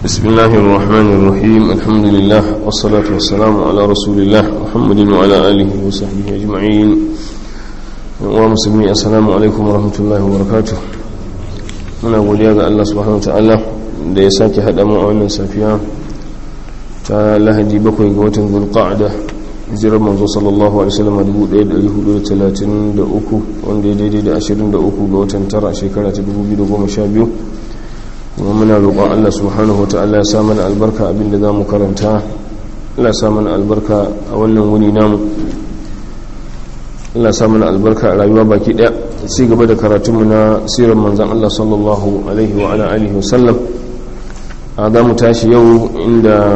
بسم الله الرحمن الرحيم الحمد لله والصلاة والسلام على رسول الله محمد وعلى آله وصحبه أجمعين ومسلمين السلام عليكم ورحمة الله وبركاته muna godiya ga Allah subhanahu wataala da ya sake haɗa mu a wannan safiya ta lahadi bakwai ga watan zulqa'da hijirar manzo sallallahu alaihi wasallam 1433 wanda ya daidai da 23 ga watan tara shekara ta 2012 kuma muna roƙon Allah subhanahu wataala ya sa mana albarka abinda za mu karanta Allah ya sa mana albarka a wannan wuni namu Allah ya sa mana albarka a rayuwa baki ɗaya ci gaba da karatunmu na sirar manzan Allah sallallahu alaihi wa ala alihi wasallam a za mu tashi yau inda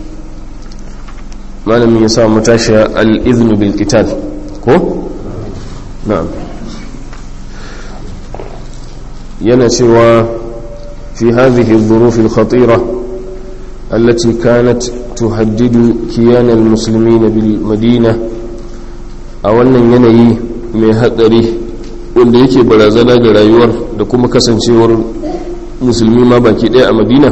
malamin ya sa mu tashi al-iznu bil qital ko na'am yana cewa fi hadhihi adh-dhuruf al-khatira التي كانت تهدد كيان المسلمين بالمدينة أولا ينهي من هدره wanda yake barazana da rayuwar da kuma kasancewar musulmi ma baki daya a madina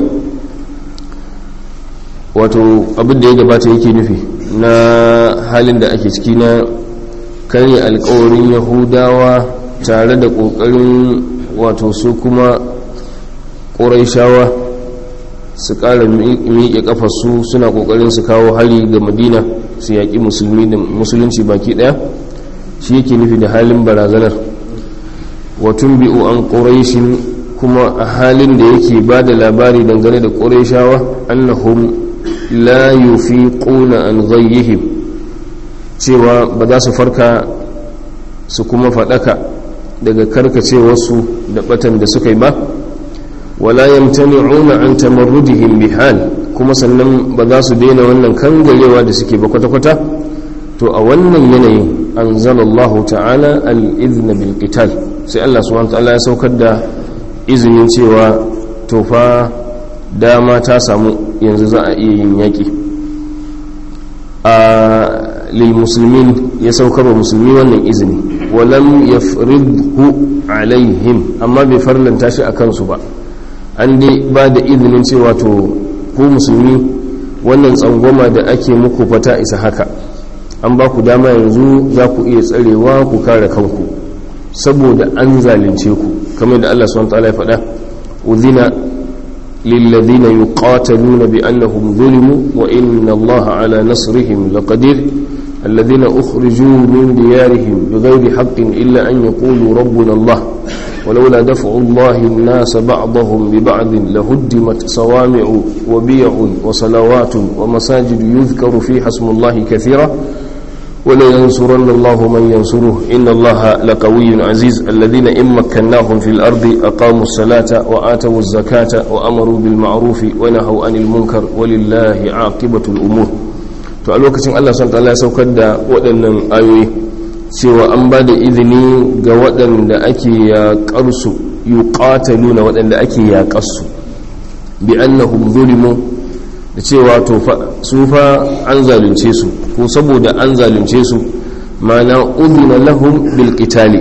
wato abin da ya gabata yake nufi na halin da ake ciki na karya alkawarin yahudawa tare da kokarin wato su kuma ƙuraishawa su ƙara miƙe ƙafarsu suna ƙoƙarin su kawo hari ga madina su yaƙi musulmi da musulunci baki ɗaya shi yake nufi da halin barazanar watun bi'u an ƙuraishin kuma a halin da yake ba da labari dangane da ƙuraishawa annahum la yufiquna an ghayyihim cewa ba za su farka su kuma faɗaka daga karkacewarsu da batan da suka yi ba wala yamtani'una an tamarrudihim bihal kuma sannan ba za su daina wannan kangarewa da suke ba kwata-kwata to a wannan yanayin anzalallahu ta'ala al-idhna bil qital sai Allah subhanahu ta'ala ya saukar da izinin cewa tofa dama ta samu yanzu za a iya yin yaƙi a lil musulmin ya saukar wa musulmi wannan izini walam yafridhu alaihim amma bai farlanta shi a kansu ba an dai ba da izinin cewa to ku musulmi wannan tsangwama da ake muku fata isa haka an ba ku dama yanzu za ku iya tsarewa ku kare kanku saboda an zalunce ku kamar da Allah subhanahu wataala ya faɗa udhina lilladhina yuqataluna bi annahum zulimu wa inna Allaha ala nasrihim laqadir alladhina ukhriju min diyarihim bighayri haqqin illa an yaqulu rabbuna Allah ولولا دفع الله الناس بعضهم ببعض لهدمت صوامع وبيع وصلوات ومساجد يذكر فيها اسم الله كثيرا ولينصرن الله من ينصره إن الله لقوي عزيز الذين إن مكناهم في الأرض أقاموا الصلاة وآتوا الزكاة وأمروا بالمعروف ونهوا عن المنكر ولله عاقبة الأمور to a lokacin Allah sun ta'ala ya saukar da waɗannan ayoyi cewa an ba da izini ga waɗanda ake yaƙarsu yuqataluna waɗanda ake yaƙarsu bi annahum zulimu da cewa to su fa an zalunce su ko saboda an zalunce su mana udhina lahum bil qitali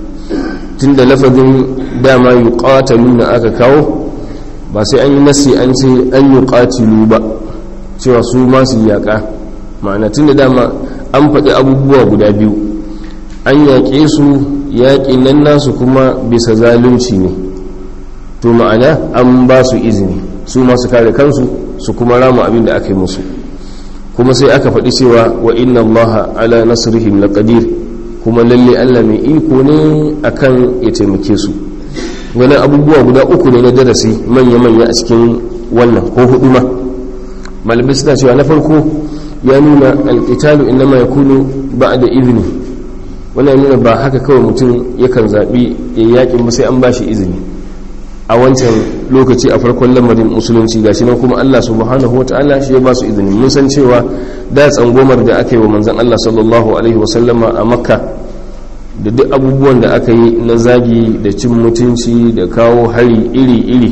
tunda lafazin dama yuqataluna aka kawo ba sai an yi nasi an ce an yuqatilu ba cewa su ma su yaƙa ma'ana tunda dama an faɗi abubuwa guda biyu an yaƙe su yaƙin nan nasu kuma bisa zalunci ne to ma'ana an ba su izini su masu kare kansu su kuma rama abin da aka yi musu kuma sai aka faɗi cewa wa inna allaha ala nasrihim laqadir kuma lalle Allah mai iko ne akan ya taimake su wani abubuwa guda uku ne na darasi manya-manya a cikin wannan ko hudu ma malamai suna cewa na farko ya nuna alƙitalu innama ya kunu ba da izini wannan nuna ba haka kawai mutum yakan zaɓi ya yaƙin ba sai an ba shi izini a wancan lokaci a farkon lamarin musulunci gashi nan kuma Allah subhanahu wa ta'ala shi ya ba su izini mun san cewa da tsangomar da aka yi wa manzon Allah sallallahu alaihi wa sallama a makka da duk abubuwan da aka yi na zagi da cin mutunci da kawo hari iri-iri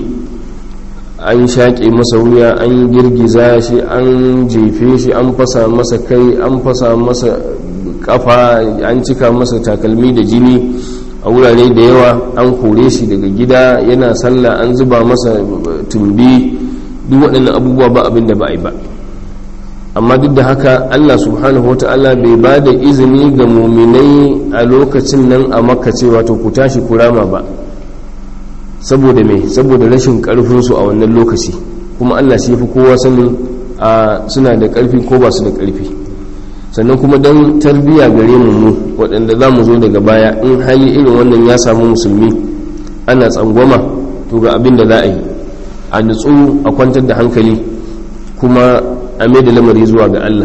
an shaƙe masa wuya an girgiza shi an jefe shi an fasa masa kai an fasa masa kafa an cika masa takalmi da jini a wurare da yawa an kore shi daga gida yana sallah an zuba masa tumbi duk waɗannan abubuwa ba abin da ba a yi ba amma duk da haka Allah subhanahu wa ta'ala bai ba da izini ga muminai a lokacin nan a makka cewa to ku tashi kurama ba saboda me saboda rashin karfinsu a wannan lokaci kuma Allah shi fi kowa sanin a suna da karfi ko ba su da karfi sannan kuma don tarbiya gare mu mu waɗanda za mu zo daga baya in hali irin wannan ya samu musulmi ana tsangwama to ga abin da za a yi a nutsu a kwantar da hankali kuma a mai da lamari zuwa ga Allah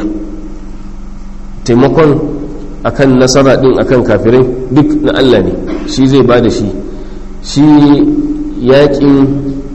taimakon akan nasara din akan kafirai duk na Allah ne shi zai ba da shi shi yakin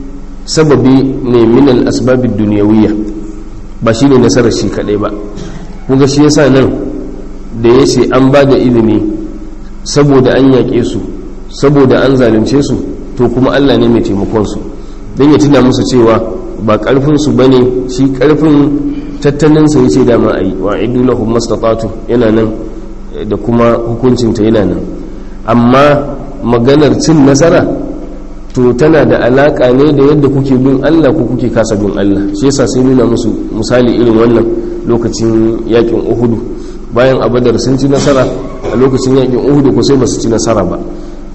sababi ne minal asbabin duniyawiyya ba shi ne nasarar shi kadai ba kuga shi yasa nan da ya ce an ba da izini saboda an yaƙe su saboda an zalunce su to kuma Allah ne mai taimakonsu don ya tuna musu cewa ba ƙarfinsu ba ne shi ƙarfin tattalinsa ya ce dama a yi wa idu lahum mastatatu yana nan da kuma hukuncinta yana nan amma maganar cin nasara to tana da alaka ne da yadda kuke bin Allah ko kuke kasa bin Allah shi yasa sai nuna musu misali irin wannan lokacin yakin Uhudu bayan abadar sun ci nasara a lokacin yakin Uhudu ko sai basu ci nasara ba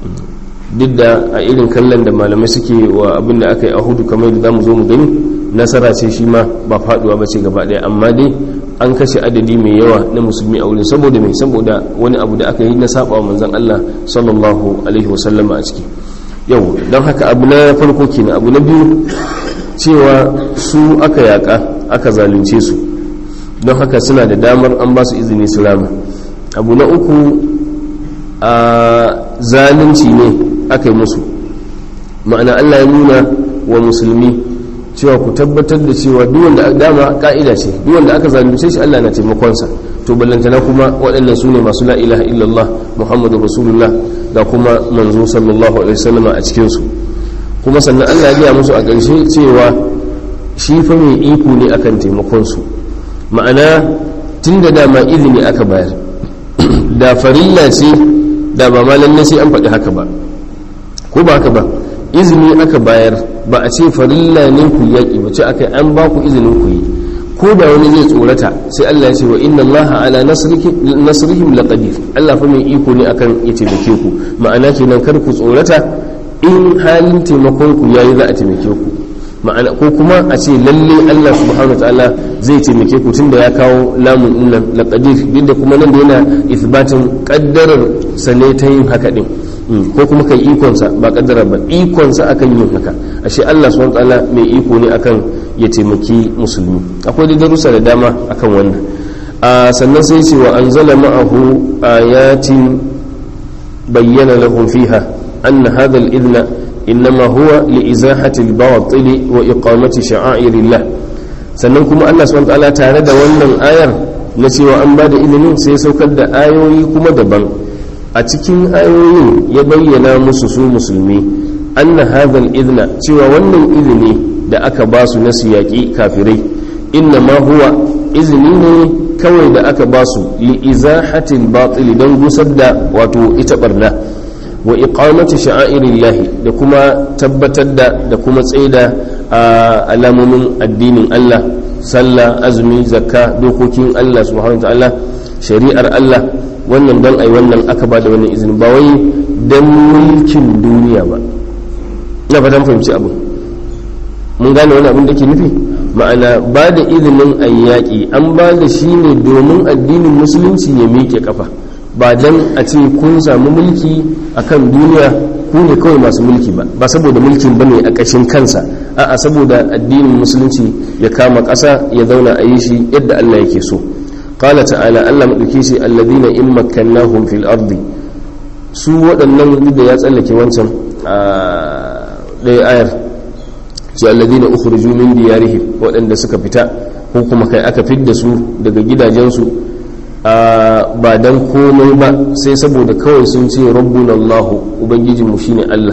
duk da a irin kallon da malamai suke wa abin da aka yi a Uhudu kamar da zamu zo mu gani nasara ce shi ma ba faduwa ba ce gaba daya amma dai an kashe adadi mai yawa na musulmi a wurin saboda mai saboda wani abu da aka yi na saba wa manzon Allah sallallahu alaihi wasallama a ciki yau don haka abu na farko kenan abu na biyu cewa su aka yaka aka zalunce su don haka suna da damar an ba su izini su rama abu na uku a zalunci ne aka yi musu ma'ana allah ya nuna wa musulmi cewa ku tabbatar da cewa duwanda dama ka'ida ce duwanda aka zalunce shi allah na taimakonsa to ballantana kuma waɗannan su ne masu la'ilaha illallah muhammadu rasulullah ga kuma manzo sallallahu alaihi wasallam a cikinsu kuma sannan allah ya musu a ƙarshe cewa shi fa mai iko ne akan taimakonsu ma'ana tun da dama izini aka bayar da farilla ce da ba ma lalle sai an faɗi haka ba ko ba haka ba izini aka bayar ba a ce farilla ne ku yaƙi ba ce aka an ba ku izinin ku yi ko da wani zai tsorata sai Allah ya ce wa inna Allah ala nasrihim laqadir Allah fa mai iko ne akan ya taimake ku ma'ana kenan kar ku tsorata in halin taimakon ku yayi za a taimake ku ma'ana ko kuma a ce lalle Allah subhanahu wa ta'ala zai taimake ku tunda ya kawo lamun innan laqadir duk da kuma nan da yana ithbatin qaddarar sane ta yin haka din ko kuma kai ikonsa ba kaddara ba ikonsa akan yin haka ashe Allah subhanahu wa ta'ala mai iko ne akan ya taimaki musulmi akwai da darussa da dama akan wannan a sannan sai ce wa anzala ma'ahu ayatin bayyana lahum fiha anna hadha al-idna innama huwa li izahati al-batil wa iqamati sha'airillah sannan kuma Allah subhanahu wa ta'ala tare da wannan ayar na cewa an ba da ilimin sai saukar da ayoyi kuma daban a cikin ayoyin ya bayyana musu su musulmi anna hadha al-idna cewa wannan izini da aka ba su na yaƙi kafirai inna ma huwa izini ne kawai da aka ba su li izahatil batil don gusar da wato ita barna wa iqamati sha'airillahi da kuma tabbatar da da kuma tsaida alamomin addinin Allah sallah azumi zakka dokokin Allah subhanahu ta'ala shari'ar Allah wannan don ai wannan aka ba da wannan izini ba wai don mulkin duniya ba na fatan fahimci abu mun gane wani abin da ke nufi ma'ana ba da izinin a yaƙi an ba da shi ne domin addinin musulunci ya miƙe kafa ba don a ce kun samu mulki a kan duniya ku ne kawai masu mulki ba ba saboda mulkin ba ne a ƙashin kansa a'a saboda addinin musulunci ya kama ƙasa ya zauna a yi shi yadda allah yake so qala ta'ala allah maɗauki shi alladhina in makkannahum fil ardi su waɗannan da ya tsallake wancan ɗaya ayar su alladina ukhruju min diyarihim waɗanda suka fita ko kuma kai aka fidda su daga gidajensu ba dan komai ba sai saboda kawai sun ce rabbuna Allah ubangijinmu shine Allah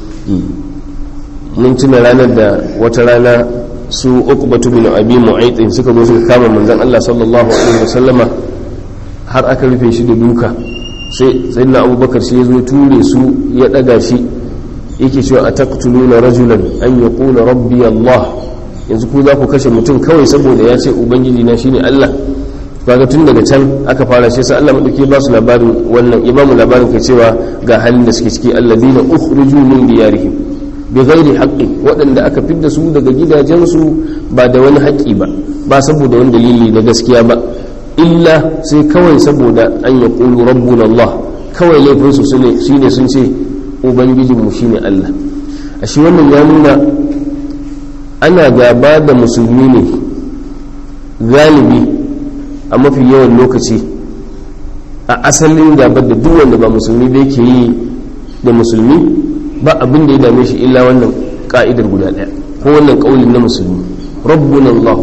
mun tuna ranar da wata rana su uqbatu bin abi mu'ayth suka zo suka kama manzon Allah sallallahu alaihi wasallama har aka rufe shi da duka sai sayyidina abubakar shi ya zo ture su ya daga shi yake cewa a taqtuluna rajulan an yaqula rabbi Allah yanzu ku za ku kashe mutum kawai saboda ya ce ubangiji na shine Allah kaga tun daga can aka fara shi sai Allah madauki ba su labarin wannan ya ba mu labarin kai cewa ga halin da suke ciki alladhina ukhriju min diyarihim bi ghairi haqqi waɗanda aka fidda su daga gidajensu ba da wani haƙƙi ba ba saboda wani dalili na gaskiya ba illa sai kawai saboda an ya ƙulu rabbun Allah kawai laifinsu shine sun ce ubangijinmu shine Allah a shi wannan ya nuna ana gaba da musulmi ne galibi a mafi yawan lokaci a asalin gabar da duk wanda ba musulmi da yake yi da musulmi ba abin da ya dame shi illa wannan ka'idar guda ɗaya ko wannan ƙaulin na musulmi rabbun Allah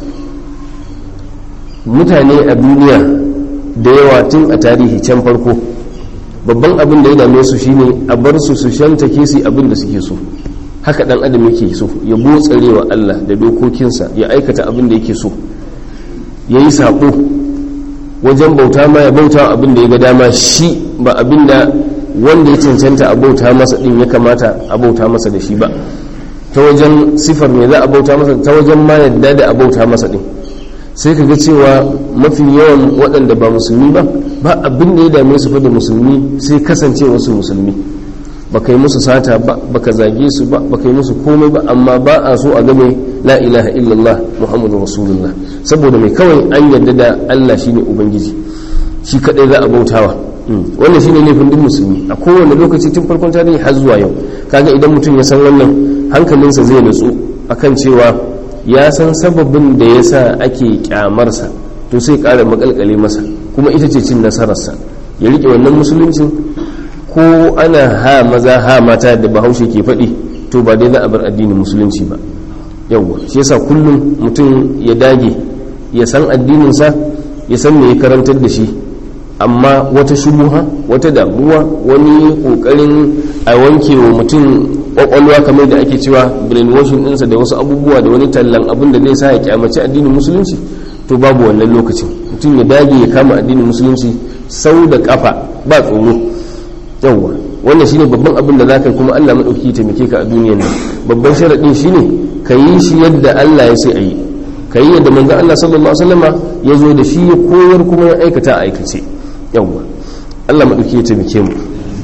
mutane a duniya da yawa tun a tarihi can farko babban abin da ya dame su shine a bar su su shanta kesi abin da suke so haka dan adam yake so ya botsarewa Allah da dokokinsa ya aikata abin da yake so ya yi saƙo wajen bauta ma ya bauta abin da ya ga dama shi ba abin da wanda ya cancanta a bauta masa din ya kamata a bauta masa da shi ba ta wajen sifar mai za a bauta masa ta wajen ma yadda da a bauta masa din sai ka ga cewa mafi yawan waɗanda ba musulmi ba ba abin da ya dame su fa da musulmi sai kasance wasu musulmi ba kai musu sata ba ba ka zage su ba ba kai musu komai ba amma ba a so a game la ilaha illallah muhammadu rasulullah saboda mai kawai an yarda da allah shine ubangiji shi kadai za a bautawa wannan shine laifin duk musulmi a kowane lokaci tun farkon tarihi har zuwa yau kaga idan mutum ya san wannan hankalinsa zai nutsu akan cewa ya san sababin da ya sa ake kyamarsa to sai ƙara makalkale masa kuma ita ce cin nasararsa ya riƙe wannan musuluncin ko ana ha maza ha mata da bahaushe ke faɗi to ba dai za a bar addinin musulunci ba yawwa shi yasa kullum mutum ya dage ya san addininsa ya san me ya karantar da shi amma wata shubuha wata damuwa wani kokarin a wanke wa mutum kwakwalwa kamar da ake cewa brainwashing ɗinsa da wasu abubuwa da wani tallan abin da zai sa ya kyamaci addinin musulunci to babu wannan lokacin mutum ya dage ya kama addinin musulunci sau da kafa ba tsoro yawwa wannan shine babban abin da zaka kuma Allah madauki ya taimake ka a duniyar nan babban sharadin shine ka yi shi yadda Allah ya ce a yi ka yi yadda manzon Allah sallallahu alaihi wasallama ya zo da shi ya koyar kuma ya aikata a aikace yawwa Allah maɗauki ya taimake mu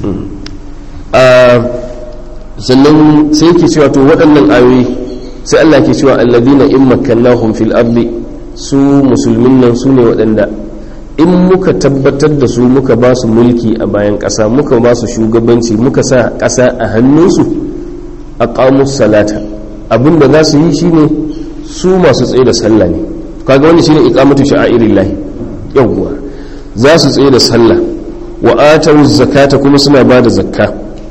sannan sai ke cewa to waɗannan ayoyi sai Allah ke cewa alladina in makkannahum fil ardi su musulmin nan su ne waɗanda in muka tabbatar da su muka ba su mulki a bayan ƙasa muka ba su shugabanci muka sa ƙasa a hannunsu a salata abinda za su yi shine su masu tsaye da sallah ne kaga wani shine iqamatu sha'airillahi yawwa za su tsaye da sallah wa atawu zakata kuma suna ba da zakka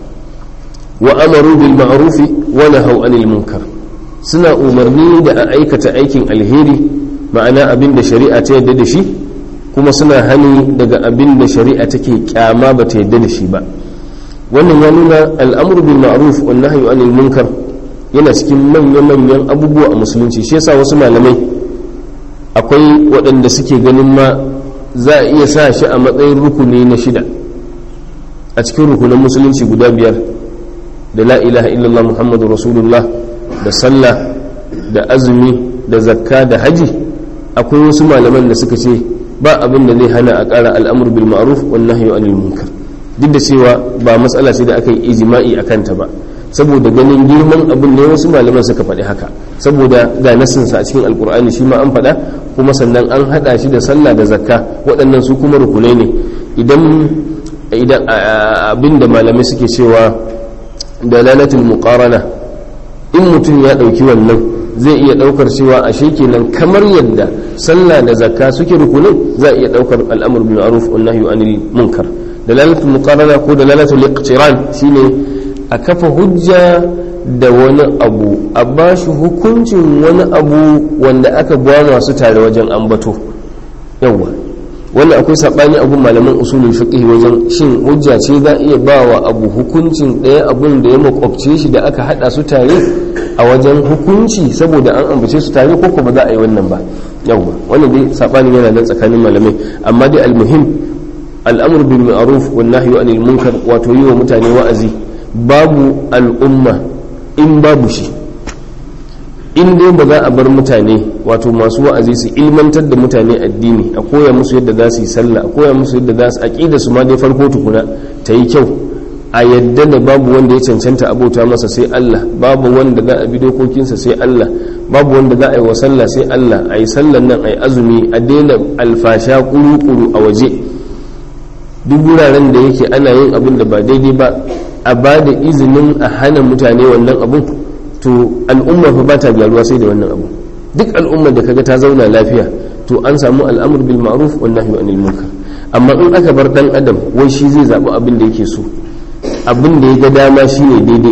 wa amaru bil ma'rufi wa nahaw anil munkar suna umarni da a aikata aikin alheri ma'ana abin da shari'a ta yadda da shi kuma suna hani daga abin da shari'a take kyama ba ta yadda da shi ba wannan ya nuna al'amru bil ma'ruf wa nahyu anil munkar yana cikin manya-manyan abubuwa a musulunci shi yasa wasu malamai akwai waɗanda suke ganin ma za a iya sa shi a matsayin rukuni na shida a cikin rukunin musulunci guda biyar da la ilaha illallah muhammadu rasulullah da sallah da azumi da zakka da haji akwai wasu malaman da suka ce ba abin da zai hana a ƙara al'amur bil ma'ruf wa nahyu anil munkar duk da cewa ba matsala ce da aka yi ijma'i a kanta ba saboda ganin girman abin ne wasu malaman suka faɗi haka saboda ga nasinsa a cikin alkur'ani shi ma an faɗa kuma sannan an haɗa shi da sallah da zakka waɗannan su kuma rukunai ne idan idan abin da malamai suke cewa dalalatul muqarana in mutum ya ɗauki wannan zai iya ɗaukar cewa a kenan kamar yadda sallah da zakka suke rukunai za a iya ɗaukar al'amur bil ma'ruf wa nahyu anil munkar dalalatul muqarana ko dalalatul iqtiran shine a kafa hujja da wani abu a ba shi hukuncin wani abu wanda aka buwa masu tare wajen ambato yawwa wannan akwai saɓani abun malaman usulul fiqh wajen shin hujja ce za iya ba wa abu hukuncin ɗaya abun da ya makwabce shi da aka haɗa su tare a wajen hukunci saboda an ambace su tare ko ba za a yi wannan ba yawwa wannan dai saɓanin yana nan tsakanin malamai amma dai almuhim al'amur bil ma'ruf wan nahyu anil munkar wato yi wa mutane wa'azi babu al'umma in babu shi in dai ba za a bar mutane wato masu wa'azi su ilmantar da mutane addini a koya musu yadda za su yi sallah a koya musu yadda za su aqida su ma dai farko tukuna ta yi kyau a yadda da babu wanda ya cancanta abota masa sai Allah babu wanda za a bi dokokinsa sai Allah babu wanda za a yi wa sallah sai Allah a yi sallan nan a yi azumi a daina alfasha kuru-kuru a waje duk wuraren da yake ana yin abin da ba daidai ba a ba da izinin a hana mutane wannan abun to al'umma fa ba ta gyaruwa sai da wannan abu duk al'ummar da kaga ta zauna lafiya to an samu al'amur bil ma'ruf wan nahyi anil munkar amma in aka bar dan adam wai shi zai zabi abin da yake so abin da ya ga dama shine daidai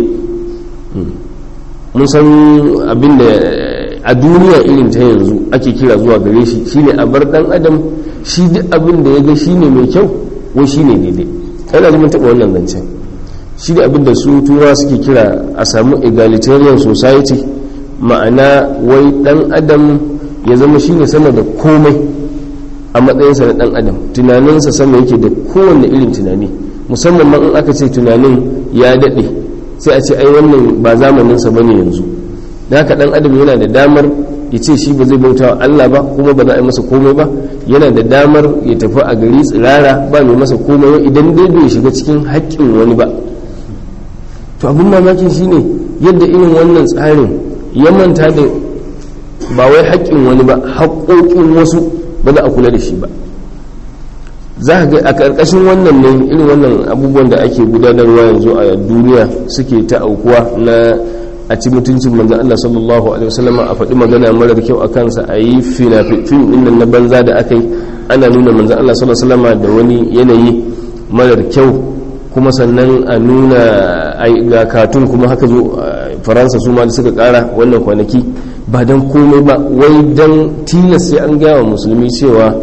mun san abin da a duniya irin ta yanzu ake kira zuwa gare shi shine a bar dan adam shi duk abin da ya ga shine mai kyau wai shine daidai kana ji mun taba wannan zancen shi da abin da su turawa suke kira a samu egalitarian society ma'ana wai dan adam ya zama shine sama da komai a matsayinsa na dan adam tunaninsa sama yake da kowanne irin tunani musamman ma in aka ce tunanin ya daɗe sai a ce ai wannan ba zamaninsa bane yanzu da haka dan adam yana da damar ya ce shi ba zai bauta wa Allah ba kuma ba za a yi masa komai ba yana da damar ya tafi a gari tsirara ba mai masa komai idan dai bai shiga cikin haƙƙin wani ba to abin mamakin shine yadda irin wannan tsarin ya manta da ba wai haƙƙin wani ba haƙƙoƙin wasu ba za a kula da shi ba za ga a ƙarƙashin wannan ne irin wannan abubuwan da ake gudanarwa yanzu a duniya suke ta aukuwa na a ci mutuncin manzan Allah sallallahu alaihi wasallama a faɗi magana marar kyau a kansa a yi fim ɗin na banza da aka yi ana nuna manzan Allah sallallahu alaihi wasallama da wani yanayi marar kyau kuma sannan a nuna ga katun kuma haka zo faransa su ma da suka kara wannan kwanaki ba don komai ba wai don tilas sai an gaya wa musulmi cewa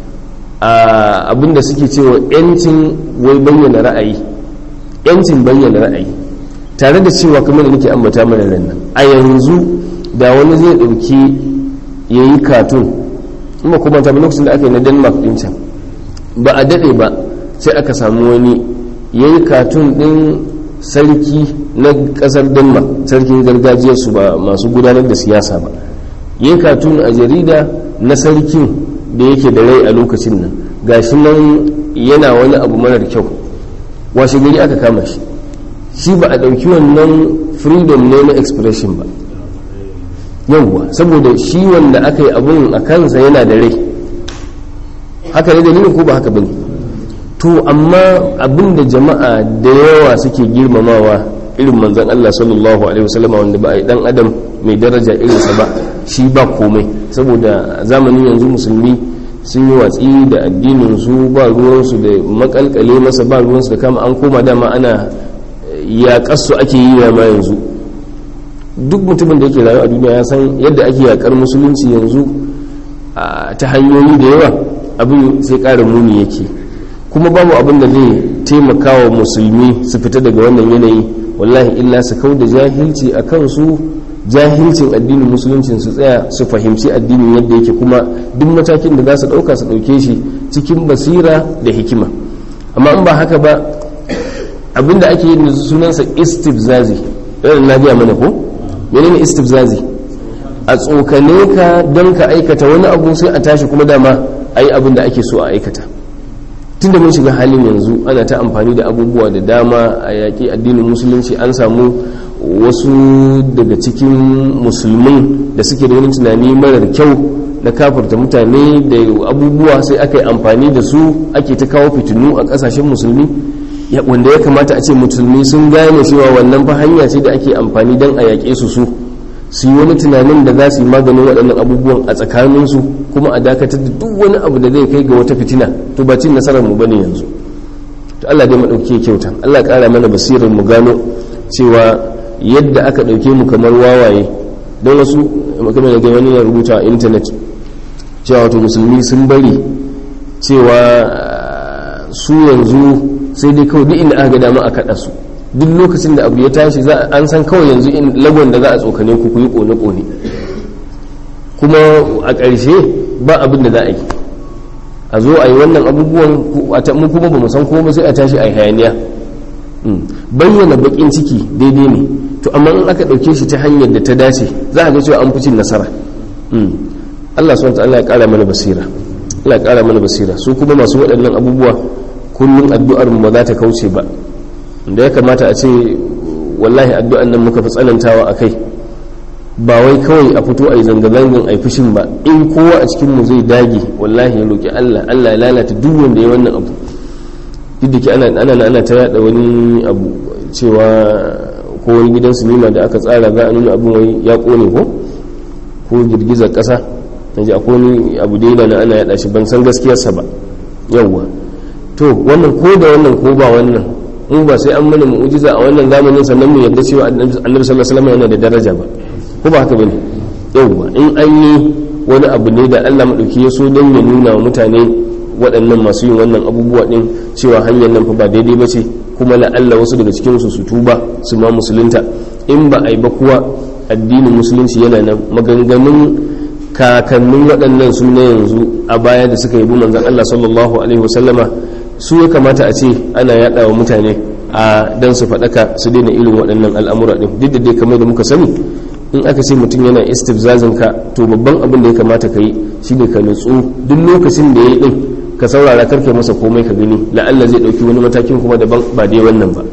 abinda suke cewa yancin wai bayyana ra'ayi yancin bayyana ra'ayi tare da cewa kamar da nake ambata mana nan a yanzu da wani zai dauki ya yi katun kuma kuma ta lokacin da aka yi na denmark din can ba a daɗe ba sai aka samu wani ya yi katun ɗin sarki na ƙasar denmark sarkin gargajiyarsu ba masu gudanar da siyasa ba ya yi katun a jarida na sarkin da yake da rai a lokacin nan gashi nan yana wani abu marar kyau washe gari aka kama shi shi ba a ɗauki wannan freedom ne na expression ba yauwa saboda shi wanda aka yi abun a kansa yana da rai haka ne dalilin ko ba haka bane to amma abinda jama'a da yawa suke girmamawa irin manzon Allah sallallahu alaihi wasallam wanda ba a yi dan adam mai daraja irinsa ba shi ba komai saboda zamanin yanzu musulmi sun yi watsi da addinin su ba ruwansu da makalkale masa ba ruwansu da kama an koma dama ana yaƙarsu ake yi ma yanzu duk mutumin da yake rayu a duniya ya san yadda ake yaƙar musulunci yanzu ta hanyoyi da yawa abin sai ƙara muni yake kuma babu abin da zai taimaka wa musulmi su fita daga wannan yanayi wallahi illa su kau da jahilci a kansu jahilcin addinin musuluncin su tsaya su fahimci addinin yadda yake kuma duk matakin da za su ɗauka su ɗauke shi cikin basira da hikima amma in ba haka ba abinda ake yi sunansa istifzazi irin na gaya mana ko menene istifzazi a tsokane ka don ka aikata wani abu sai a tashi kuma dama a yi abin da ake so a aikata tun da mun shiga halin yanzu ana ta amfani da abubuwa da dama a yaƙi addinin musulunci an samu wasu daga cikin musulmin da suke da wani tunani marar kyau na kafarta mutane da abubuwa sai aka yi amfani da su ake ta kawo fitinu a ƙasashen musulmi wanda ya kamata a ce musulmi sun gane cewa wannan fa hanya ce da ake amfani don a yaƙe su su su yi wani tunanin da za su yi maganin waɗannan abubuwan a tsakaninsu kuma a dakatar da duk wani abu da zai kai ga wata fitina to ba cin nasarar mu bane yanzu to Allah dai madauke kyauta Allah ƙara mana basirar mu gano cewa yadda aka ɗauke mu kamar wawaye don wasu kamar da wani ya rubuta a intanet cewa wato musulmi sun bari cewa su yanzu sai dai kawai duk inda aka ga dama a kaɗa su duk lokacin da abu ya tashi za an san kawai yanzu in lagon da za a tsokane ku ku yi kone-kone kuma a ƙarshe ba abin da za a yi a zo a yi wannan abubuwan mu kuma ba mu san kuma sai a tashi a yi hayaniya bayyana bakin ciki daidai ne to amma in aka ɗauke shi ta hanyar da ta dace za a ga cewa an fi cin nasara Allah subhanahu ta'ala ya ƙara mana basira Allah ya ƙara mana basira su kuma masu waɗannan abubuwa kullum addu'ar mu ba za ta kauce ba da ya kamata a ce wallahi addu'an nan muka fi tsanantawa a kai ba wai kawai a fito a yi zanga-zangan a yi fushin ba in kowa a cikinmu zai dage wallahi ya roƙi Allah Allah ya lalata duk wanda ya wannan abu duk da ke ana ana ana ta yada wani abu cewa ko wani gidan sinima da aka tsara za a nuna abin wai ya kone ko ko girgizar ƙasa naji akwai wani abu da yana ana yada shi ban san gaskiyarsa ba yawwa to wannan ko da wannan ko ba wannan mu ba sai an mana mu'jiza a wannan zamanin sannan mu yarda cewa annabi sallallahu alaihi wasallam yana da daraja ba ko ba haka bane yawwa in an yi wani abu ne da Allah madauki ya so dan ya nuna wa mutane waɗannan masu yin wannan abubuwa din cewa hanyar nan fa ba daidai bace kuma la Allah wasu daga cikin su su tuba su ma musulunta in ba a yi ba kuwa addinin musulunci yana nan maganganun kakannin waɗannan su na yanzu a baya da suka yi manzon Allah sallallahu alaihi wasallama su ya kamata a ce ana yada wa mutane a dan su faɗaka su daina irin waɗannan al'amura ɗin duk da dai kamar da muka sani in aka ce mutum yana istifzazin ka to babban abin da ya kamata ka yi shine ka nutsu duk lokacin da ya yi ɗin ka saurara karka masa komai ka gani la'alla zai ɗauki wani matakin kuma daban ba dai wannan ba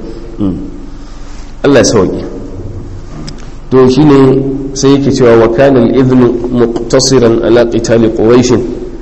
Allah ya sauke to shine sai yake cewa wa kana al-idhnu muqtasiran ala qitali quraish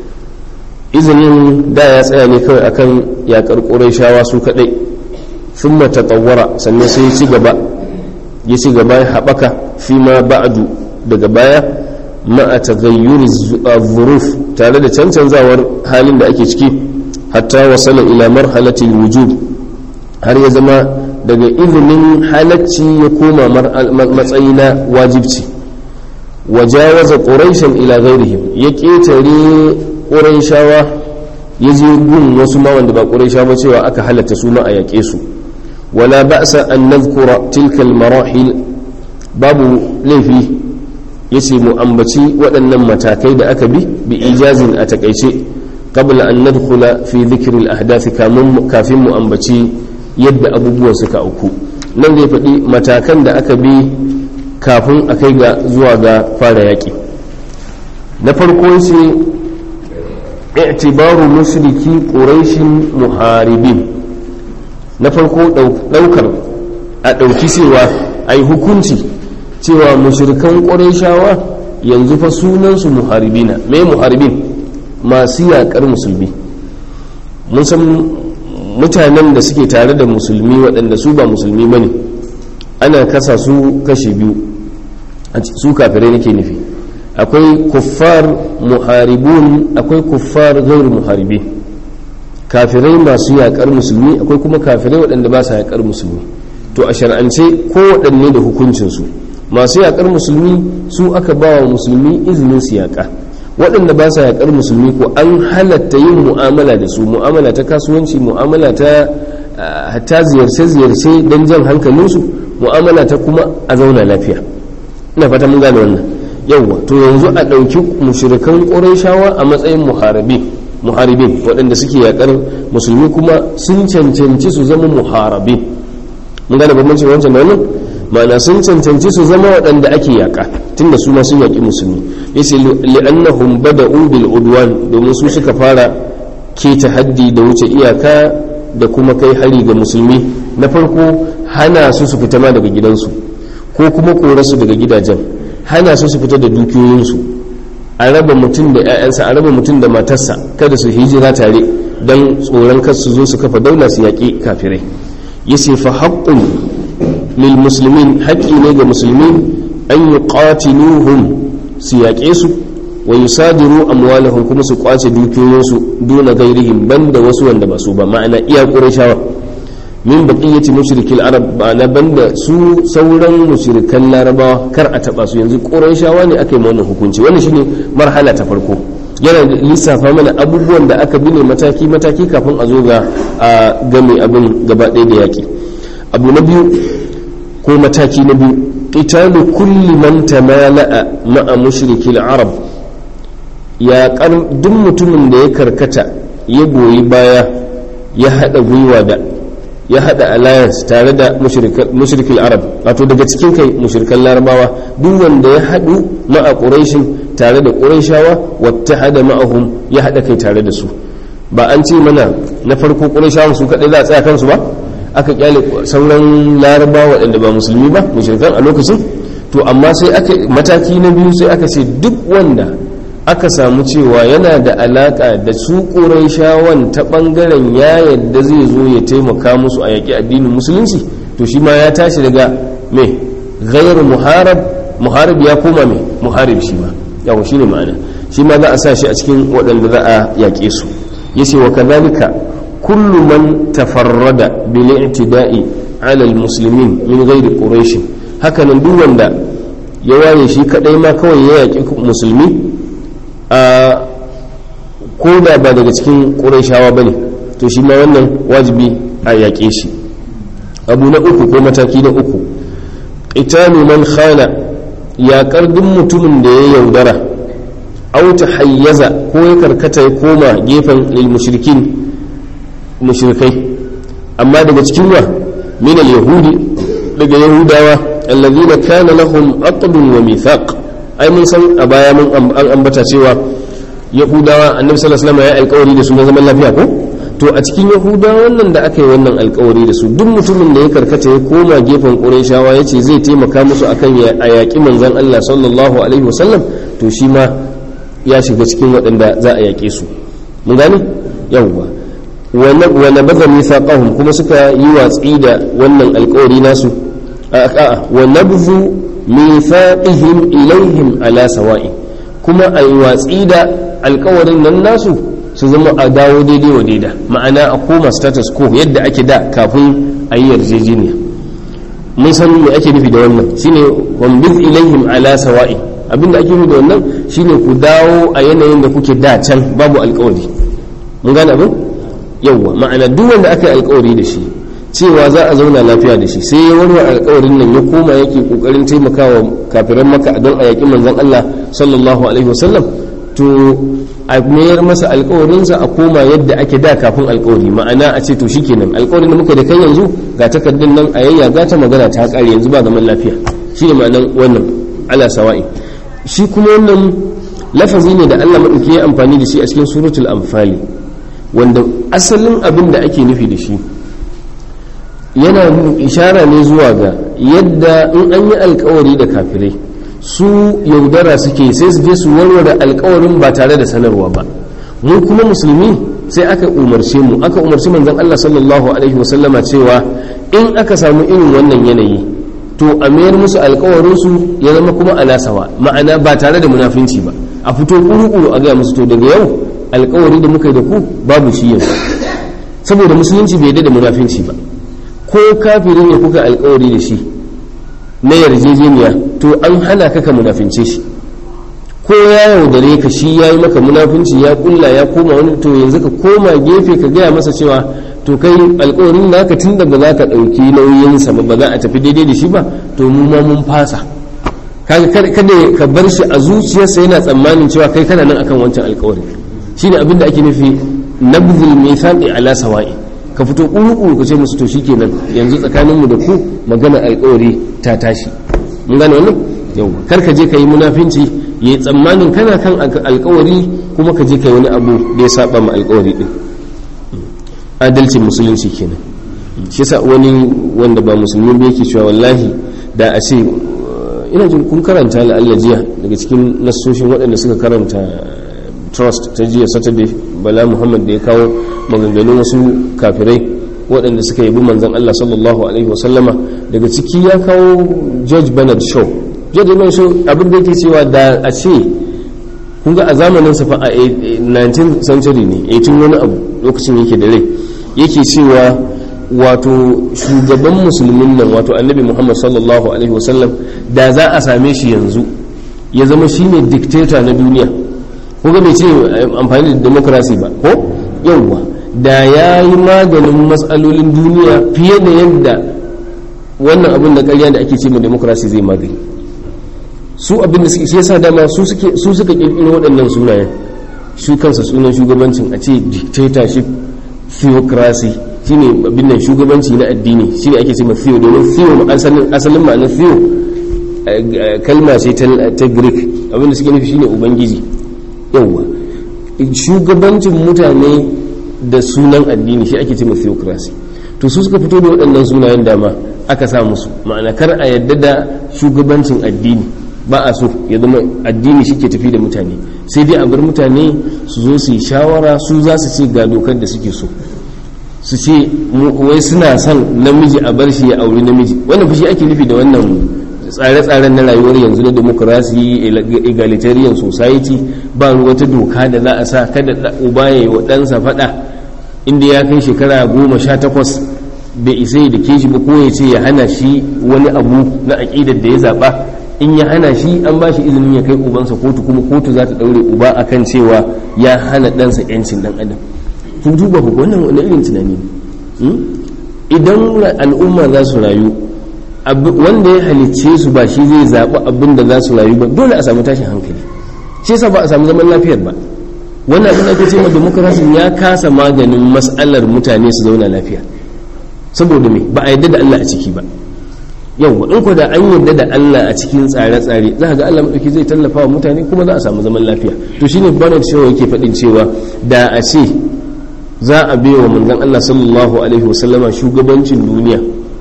izinin da ya tsaya ne kawai akan yakar qurayshawa su kadai thumma tatawwara sannan sai ya ci gaba ya ci gaba ya haɓaka fi ma ba'du daga baya ma'a taghayyuri zuruf tare da cancanzawar halin da ake ciki hatta wasala ila marhalati wujub har ya zama daga izinin halacci ya koma matsayi na wajibci wajawaza quraishan ila ghairihim ya ƙetare quraishawa ya je gun wasu ma wanda ba quraisha ba cewa aka halatta su ma a yaƙe su wala ba'sa an nadhkura tilka al-marahil babu laifi yace mu ambaci waɗannan matakai da aka bi bi ijazin a takaice qabla an nadkhula fi dhikri al-ahdath kafin mu ambaci yadda abubuwan suka auku nan zai faɗi matakan da aka bi kafin a kai ga zuwa ga fara yaƙi na farko ce i'tibaru mushriki quraishin muharibin na farko ɗaukar a ɗauki cewa a yi hukunci cewa mushrikan quraishawa yanzu fa sunansu muharibina me muharibin masu yaƙar musulmi mun san mutanen da suke tare da musulmi waɗanda su ba musulmi ba ne ana kasa su kashi biyu su kafirai nake nufi akwai kuffar muharibun akwai kuffar gairu muharibi kafirai masu yaƙar musulmi akwai kuma kafirai waɗanda ba sa yaƙar musulmi to a shar'ance ko waɗanne da hukuncinsu masu yaƙar musulmi su aka ba wa musulmi izinin su yaƙa waɗanda ba sa yaƙar musulmi ko an halatta yin mu'amala da su mu'amala ta kasuwanci mu'amala ta hatta ziyarce-ziyarce don jan hankalinsu mu'amala ta kuma a zauna lafiya ina fata mun gane wannan yawwa to yanzu a ɗauki mushrikan ƙurayshawa a matsayin muharabi muharibin waɗanda suke yaƙar musulmi kuma sun cancanci su zama muharabi mun gane bambancin wancan da wannan ma'ana sun cancanci su zama waɗanda ake yaƙa tunda su ma sun yaƙi musulmi yace li'annahum bada'u bil udwan domin su suka fara keta haddi da wuce iyaka da kuma kai hari ga musulmi na farko hana su su fita ma daga gidansu ko kuma kore su daga gidajen hana su su fita da dukiyoyinsu a raba mutum da 'ya'yansa a raba mutum da matarsa kada su hijira tare don tsoron kar su zo su kafa daula su yaƙi kafirai yace fa haqqun lil muslimin haƙƙi ne ga musulmi an yuqatiluhum su yaƙe su wa yusadiru amwalahum kuma su kwace dukiyoyinsu duna gairihim banda wasu wanda ba su ba ma'ana iya qurayshawa min baqiyati mushrikil arab ma'ana banda su sauran mushrikan larabawa kar a taba su yanzu qurayshawa ne aka yi wannan hukunci wannan shine marhala ta farko yana lissafa mana abubuwan da aka bi ne mataki mataki kafin a zo ga a game abin gaba ɗaya da yaƙi abu na biyu ko mataki na biyu qitalu kulli man tamala'a ma'a mushrikil arab ya duk mutumin da ya karkata ya goyi baya ya haɗa gwiwa da ya hada alliance tare da mushrikil arab wato daga cikin kai mushrikan larabawa duk wanda ya hadu ma'a quraishin tare da quraishawa wattahada ma'ahum ya hada kai tare da su ba an ce mana na farko quraishawan su kadai za a tsaya kansu ba aka kyale sauran larabawa waɗanda ba musulmi ba mushrikan a lokacin to amma sai aka mataki na biyu sai aka ce duk wanda aka samu cewa yana da alaka da su shawan ta bangaren ya yadda zai zo ya taimaka musu a yaƙi addinin musulunci to shi ma ya tashi daga me ghairu muharab muharib ya koma me muharib shi ma yawo shine ma'ana shi ma za a sa shi a cikin waɗanda za a yaƙe su yace wa kadhalika kullu man tafarrada bil i'tida'i ala al muslimin min ghairi quraish hakanan duk wanda ya waye shi kadai ma kawai ya yaƙi musulmi a ko da ba daga cikin ƙuraishawa ba ne to shi ma wannan wajibi a yaƙe shi abu na uku ko mataki na uku ƙitalu man khana yaƙar duk mutumin da ya yaudara auta hayyaza ko ya karkata ya koma gefen lil mushrikin mushrikai amma daga cikin wa min al yahudi daga yahudawa alladhina kana lahum aqdun wa mithaq ai mun san a baya mun an ambata cewa yahudawa annabi sallallahu alaihi wasallam ya alƙawari da su na zaman lafiya ko to a cikin yahudawa wannan da aka yi wannan alƙawari da su duk mutumin da ya karkata ya koma gefen qurayshawa yace zai taimaka musu akan a yaƙi manzon Allah sallallahu alaihi wasallam to shi ma ya shiga cikin waɗanda za a yaƙe su mun gane yawwa wa nabadha mithaqahum kuma suka yi watsi da wannan alƙawari nasu a'a wa nabdhu mithaqihim ilaihim ala sawa'i kuma a yi watsi da alkawarin nan nasu su zama a dawo daidai wa daida ma'ana a koma status quo yadda ake da kafin a yi yarjejeniya mun san me ake nufi da wannan shine wambiz ilaihim ala sawa'i abinda ake nufi da wannan shine ku dawo a yanayin da kuke da can babu alkawari mun gane abin yawwa ma'ana duk wanda aka yi alkawari da shi cewa za a zauna lafiya da shi sai ya warware alkawarin nan ya koma yake kokarin taimakawa kafiran maka don a yaƙi manzon Allah sallallahu alaihi wasallam to a mayar masa alkawarinsa a koma yadda ake da kafin alkawari ma'ana a ce to shikenan alkawarin da muka da kai yanzu ga takardun nan a yayyaga ta magana ta kare yanzu ba zaman lafiya shine ma'anan wannan ala sawa'i shi kuma wannan lafazi ne da Allah madauki ya amfani da shi a cikin suratul anfali wanda asalin abin da ake nufi da shi yana ishara ne zuwa ga yadda in an yi alkawari da kafirai su yaudara suke sai su je su warware alkawarin ba tare da sanarwa ba mu kuma musulmi sai aka umarce mu aka umarci manzon Allah sallallahu alaihi wasallama cewa in aka samu irin wannan yanayi to a mayar musu alkawarin su ya zama kuma alasawa ma'ana ba tare da munafinci ba a fito kuru-kuru a gaya musu to daga yau alkawari da muka yi da ku babu shi yanzu saboda musulunci bai da munafinci ba ko kafirin ne kuka alkawari da shi na yarjejeniya to an hana ka ka munafince shi ko ya yaudare ka shi ya yi maka munafinci ya kulla ya koma wani to yanzu ka koma gefe ka gaya masa cewa to kai alkawarin naka tun da ba za ka ɗauki nauyinsa ba ba za a tafi daidai da shi ba to mu ma mun fasa kaga kada ka bar shi a zuciyarsa yana tsammanin cewa kai kana nan akan wancan alkawarin shine abin da ake nufi nabzul mithaqi ala sawa'i ka fito kuru ka ce musu to shikenan yanzu tsakaninmu da ku magana alkawari ta tashi mun gane wannan yau kar ka je ka yi munafinci yayi tsammanin kana kan alkawari kuma ka je ka yi wani abu da ya saba ma alkawari din adalcin musulunci kenan shi yasa wani wanda ba musulmi ba yake cewa wallahi da a ce ina jin kun karanta la'alla jiya daga cikin nassoshin waɗanda suka karanta trust ta jiya saturday bala muhammad da ya kawo maganganun wasu kafirai waɗanda suka yabi manzan allah sallallahu alaihi wasallama daga ciki ya kawo george bernard shaw george bernard shaw abin da yake cewa da a ce kun ga a zamanin sa fa a 19th century ne 18 wani abu lokacin yake da rai yake cewa wato shugaban musulmin nan wato annabi muhammad sallallahu alaihi wasallam da za a same shi yanzu ya zama shine dictator na duniya ko ga bai ce amfani da demokrasi ba ko yauwa da ya yi maganin matsalolin duniya fiye da yadda wannan abin da karya da ake ce ma demokrasi zai magani su abin da suke shi yasa dama su suke su suka kirkiro waɗannan sunayen su kansa sunan shugabancin a ce dictatorship theocracy shine abin nan shugabanci na addini shine ake cewa theo domin theo asalin asalin ma'anar theo kalma ce ta greek abinda suke nufi shine ubangiji yawwa shugabancin mutane da sunan addini shi ake cewa theocracy to su suka fito da waɗannan sunayen dama aka sa musu ma'ana kar a yadda da shugabancin addini ba a so ya zama addini shi ke tafi da mutane sai dai a bar mutane su zo su yi shawara su za su ce ga dokar da suke so su ce wai suna son namiji a bar shi ya auri namiji wannan fushi ake nufi da wannan tsare-tsaren na rayuwar yanzu na demokrasi egalitarian society ba wata doka da za a sa kada uba ya yi wa ɗansa faɗa inda ya kai shekara goma sha takwas bai isa da ke shi ba ko ya ce ya hana shi wani abu na aƙidar da ya zaɓa in ya hana shi an ba shi izinin ya kai ubansa kotu kuma kotu za ta ɗaure uba akan cewa ya hana ɗansa 'yancin ɗan adam kun duba ku wannan wani irin tunani ne idan al'umma za su rayu wanda ya halicce su ba shi zai zaɓi abin da za su rayu ba dole a samu tashin hankali shi yasa ba a samu zaman lafiyar ba wannan abin da ake cewa demokarasi ya kasa maganin mas'alar mutane su zauna lafiya saboda me ba a yadda da Allah a ciki ba yau in ko da an yadda da Allah a cikin tsare-tsare za ga Allah madauki zai tallafa wa mutane kuma za a samu zaman lafiya to shine Bernard Shaw yake faɗin cewa da a ce za a bai wa manzon Allah sallallahu alaihi wasallama shugabancin duniya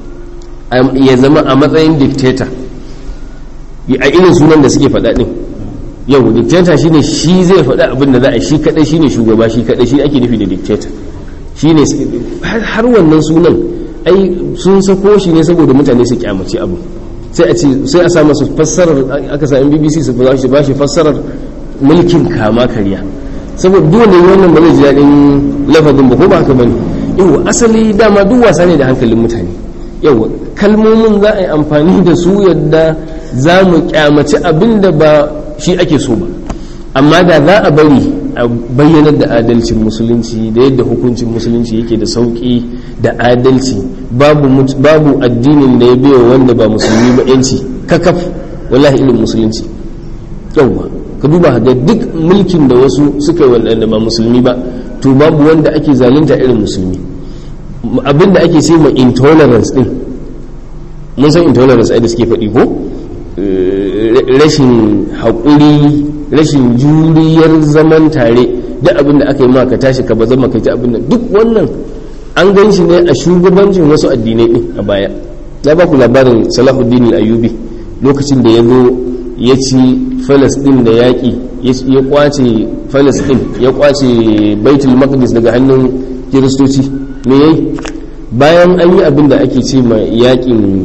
ya zama a matsayin dictator a irin sunan da suke faɗa ɗin yau dictator shine shi zai faɗa abin da za a shi kaɗai shine shugaba shi kaɗai shi ake nufi da dictator shine har wannan sunan ai sun sako shi ne saboda mutane su kyamaci abu sai a ce sai a sa masu fassarar aka sa BBC su ba shi fassarar mulkin kama karya saboda dole wannan ba zai ji daɗin lafazin ba ko ba haka bane yau asali dama duk wasa ne da hankalin mutane yau kalmomin za a yi amfani da su yadda za mu kyamaci abin da ba shi ake so ba amma da za a bari a bayyanar da adalcin musulunci da yadda hukuncin musulunci yake da sauƙi da adalci babu addinin da ya biya wanda ba musulmi ba yanci kakaf wallahi irin musulunci yauwa ka duba ga duk mulkin da wasu suka yi wanda ba musulmi ba to babu wanda ake zalunta irin musulmi abinda ake ce ma intolerance din mun san intolerance ai da suke faɗi ko rashin haƙuri rashin juriyar zaman tare duk abin da aka yi ma ka tashi ka bazama ka ci abin da duk wannan an gan shi ne a shugabancin wasu addinai din a baya na ba ku labarin salahuddin ayubi lokacin da ya zo ya ci falastin da yaƙi ya kwace falastin ya kwace baitul maqdis daga hannun kiristoci me yayi bayan an yi abin da ake ce ma yaƙin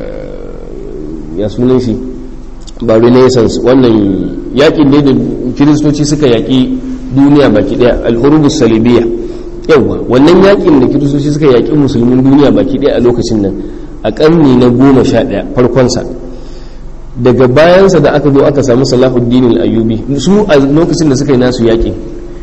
ya sunan shi ba renaissance wannan yaƙin ne da kiristoci suka yaƙi duniya baki ɗaya al'urubus salibiya yawa wannan yaƙin da kiristoci suka yaƙi musulmin duniya baki ɗaya a lokacin nan a ƙarni na goma sha ɗaya farkonsa daga bayansa da aka zo aka samu salahuddin al-ayyubi su a lokacin da suka yi nasu yaƙin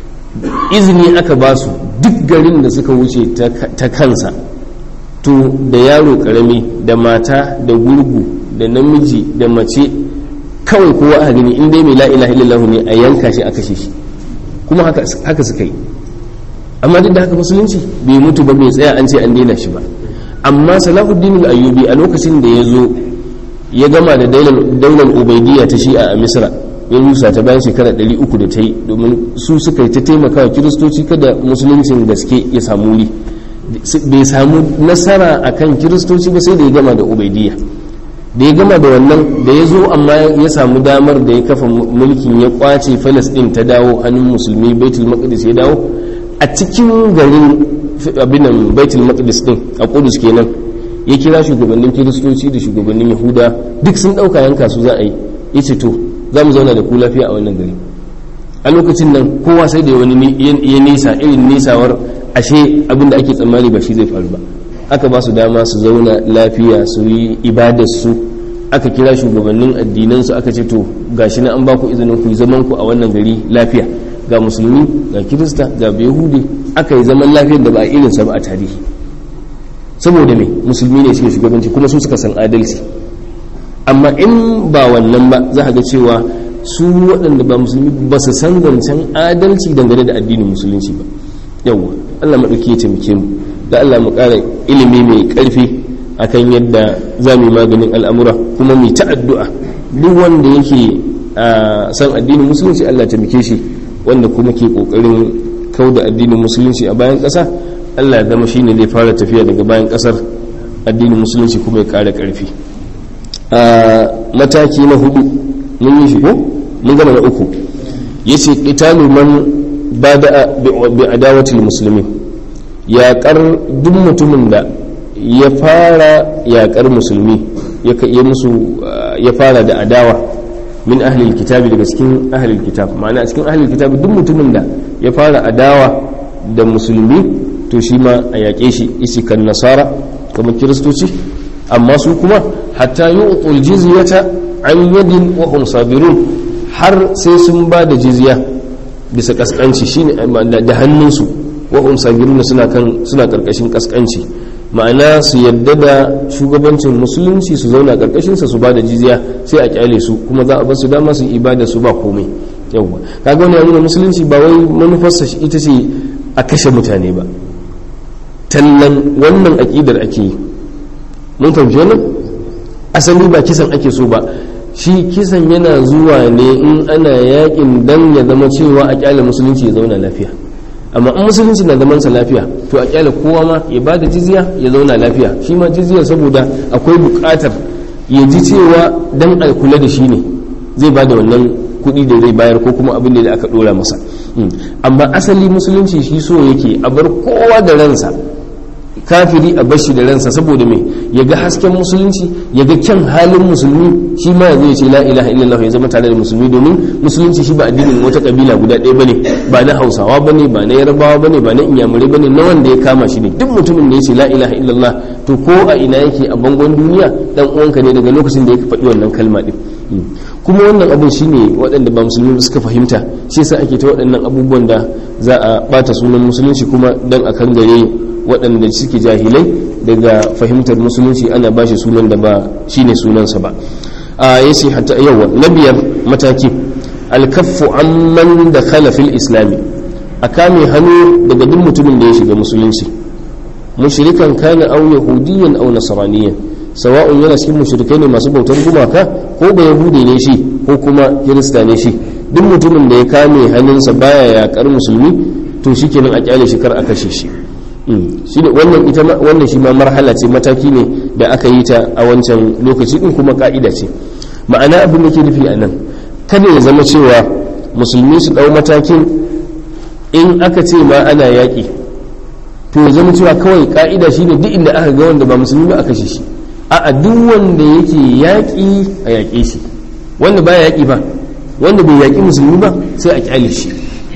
izini aka ba su duk garin da suka wuce ta kansa to da yaro ƙarami da mata da gurgu da namiji da mace kawai kowa a gani in dai mai la'ilaha illallah ne a yanka shi a kashe shi kuma haka suka yi amma duk da haka musulunci bai mutu ba bai tsaya an ce an daina shi ba amma salahuddin al-ayyubi a lokacin da ya zo ya gama da daular ubaidiyya ta shi'a a misra ya rusa ta bayan shekara 300 da ta yi domin su suka yi ta taimaka wa kiristoci kada musuluncin gaske ya samu wuri bai samu nasara akan kiristoci ba sai da ya gama da ubaidiyya da ya gama da wannan da ya zo amma ya samu damar da ya kafa mulkin ya kwace falastin ta dawo hannun musulmi baitul maqdis ya dawo a cikin garin abinan baitul maqdis din a kudus kenan ya kira shugabannin kiristoci da shugabannin yahuda duk sun dauka yanka su za a yi ya ce to za mu zauna da ku lafiya a wannan gari a lokacin nan kowa sai da wani ya nisa irin nisawar ashe abin da ake tsammani ba shi zai faru ba aka ba su dama su zauna lafiya su yi ibadarsu aka kira shugabannin addinansu aka ce to gashi na an ba ku izinin ku zaman ku a wannan gari lafiya ga musulmi ga kirista ga yahudi aka yi zaman lafiyar da ba a irinsa ba a tarihi saboda me musulmi ne suke shugabanci kuma su suka san adalci amma in ba wannan ba za a ga cewa su waɗanda ba musulmi ba su san zancen adalci dangane da addinin musulunci ba yawwa allah maɗauki ya taimake mu da Allah mu ƙara ilimi mai ƙarfi akan yadda za mu yi maganin al'amura kuma mu ta addu'a duk wanda yake san addinin musulunci Allah ta muke shi wanda kuma ke ƙoƙarin kau da addinin musulunci a bayan ƙasa Allah ya zama shi ne zai fara tafiya daga bayan ƙasar addinin musulunci kuma ya ƙara ƙarfi a mataki na hudu mun yi shi ko mun gama na uku yace qitalu man bada bi adawatil muslimin yaƙar duk mutumin da ya fara yaƙar musulmi ya musu ya fara da adawa min ahlil kitabi daga cikin ahlil kitab ma'ana cikin ahlil kitab duk mutumin da ya fara adawa da musulmi to shi ma a yaƙe shi isi kan nasara kamar kiristoci amma su kuma hatta yu'tul jizyata an yadin wa hum sabirun har sai sun ba da jizya bisa kaskanci shine da hannunsu wa hum sabirun suna kan suna karkashin kaskanci ma'ana su yadda da shugabancin musulunci su zauna karkashin sa su ba da jizya sai a kyale su kuma za a bar su dama su ibada su ba komai yawwa kaga wani nuna musulunci ba wai manufarsa ita ce a kashe mutane ba tallan wannan aƙidar ake yi mun fahimci wannan asali ba kisan ake so ba shi kisan yana zuwa ne in ana yakin dan ya zama cewa a kyale musulunci ya zauna lafiya amma in musulunci na zaman sa lafiya to a kyale kowa ma ya ba da jizya ya zauna lafiya shi ma jizya saboda akwai bukatar ya ji cewa dan a kula da shi ne zai ba da wannan kuɗi da zai bayar ko kuma abin da aka ɗora masa amma asali musulunci shi so yake a bar kowa da ransa kafiri a bashi da ransa saboda me ya ga hasken musulunci ya ga kyan halin musulmi shi ma zai ce la ilaha illallah ya zama tare da musulmi domin musulunci shi ba addinin wata kabila guda ɗaya bane ba na hausawa bane ba na yarbawa bane ba na inyamurai bane na wanda ya kama shi ne duk mutumin da ya ce la ilaha illallah to ko a ina yake a bangon duniya dan uwanka ne daga lokacin da ya faɗi wannan kalma din kuma wannan abin shine waɗanda ba musulmi suka fahimta shi yasa ake ta waɗannan abubuwan da za a bata sunan musulunci kuma dan a kan gare waɗanda suke jahilai daga fahimtar musulunci ana ba shi sunan da ba shine sunansa ba a yace hatta yawa na biyar mataki alkaffu amman da fil islami a kame hannu daga duk mutumin da ya shiga musulunci mushrikan kana aw yahudiyan aw nasraniyan sawa'un yana cikin mushrikai ne masu bautar gumaka ko ba yahudi ne shi ko kuma kirista ne shi duk mutumin da ya kame hannunsa baya yakar musulmi to shikenan a kyale shi kar a kashe shi shine wannan ita wannan shi ma marhala ce mataki ne da aka yi ta a wancan lokaci din kuma ka'ida ce ma'ana abin da ke nufi a nan kada ya zama cewa musulmi su dau matakin in aka ce ma ana yaƙi to ya zama cewa kawai ka'ida shine duk inda aka ga wanda ba musulmi ba a kashe shi a duk wanda yake yaƙi a yaƙe shi wanda ba yaƙi ba wanda bai yaƙi musulmi ba sai a ƙyale shi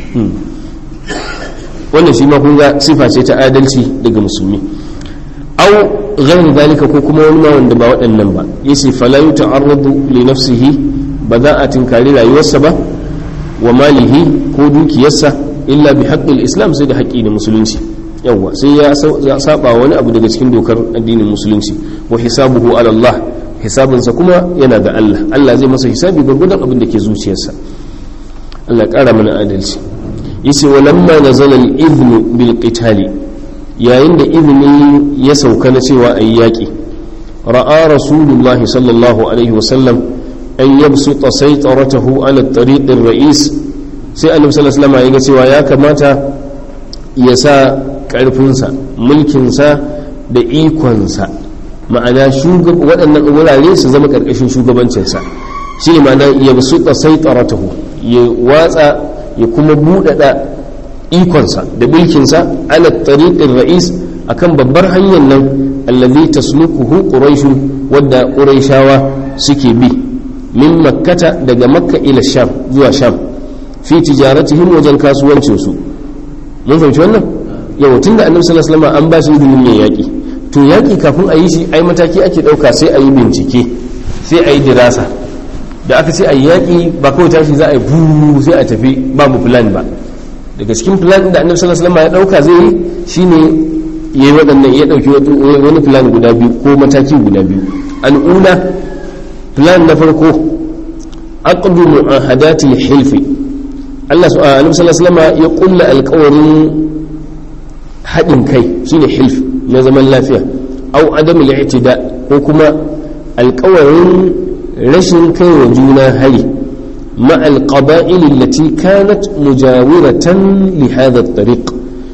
wannan shi ma kun ga sifa ce ta adalci daga musulmi au ghairu dalika ko kuma wani ma wanda ba waɗannan ba yace fala yuta'arradu li nafsihi ba za a tinkari rayuwarsa ba wa malihi ko dukiyarsa illa bi haqqil islam sai da haƙƙi da musulunci yawwa sai ya saba wani abu daga cikin dokar addinin musulunci wa hisabuhu ala Allah hisabinsa kuma yana ga Allah Allah zai masa hisabi gurgudan abin da ke zuciyarsa Allah ƙara mana adalci yace walamma nazala al-idhnu bil qitali yayin da izini ya sauka na cewa ayi yaki ra'a rasulullahi sallallahu alaihi wa sallam an yabsuta saytaratahu ala at-tariq ar-ra'is sai annabi sallallahu alaihi wasallam ya ga cewa ya kamata ya sa karfinsa mulkinsa da ikonsa ma'ana waɗannan wurare su zama ƙarƙashin shugabancinsa shi ne ma'ana ya su sai tsaratahu ya watsa ya kuma buɗaɗa ikonsa da mulkinsa ala tariqin ra'is akan babbar hanyar nan allazi taslukuhu quraishu wadda quraishawa suke bi min makkata daga makka ila sham zuwa sham fi tijaratihim wajen kasuwancinsu mun fahimci wannan yau tun da annabi sallallahu alaihi wasallam an ba shi izinin yin yaki to yaki kafin a yi shi ai mataki ake dauka sai a yi bincike sai a yi dirasa da aka ce a yi yaki ba kawai tashi za a yi buru sai a tafi babu plan ba daga cikin plan da annabi sallallahu alaihi wasallam ya dauka zai yi shine ya yi waɗannan ya dauki wani plan guda biyu ko mataki guda biyu al'ula plan na farko aqdu mu'ahadati hilfi Allah annabi sallallahu alaihi wasallam ya kulla alƙawarin haɗin kai shine hilf na zaman lafiya au adam al-i'tida ko kuma alƙawarin rashin kai wa juna hari ma al-qaba'il allati kanat mujawiratan li hadha at-tariq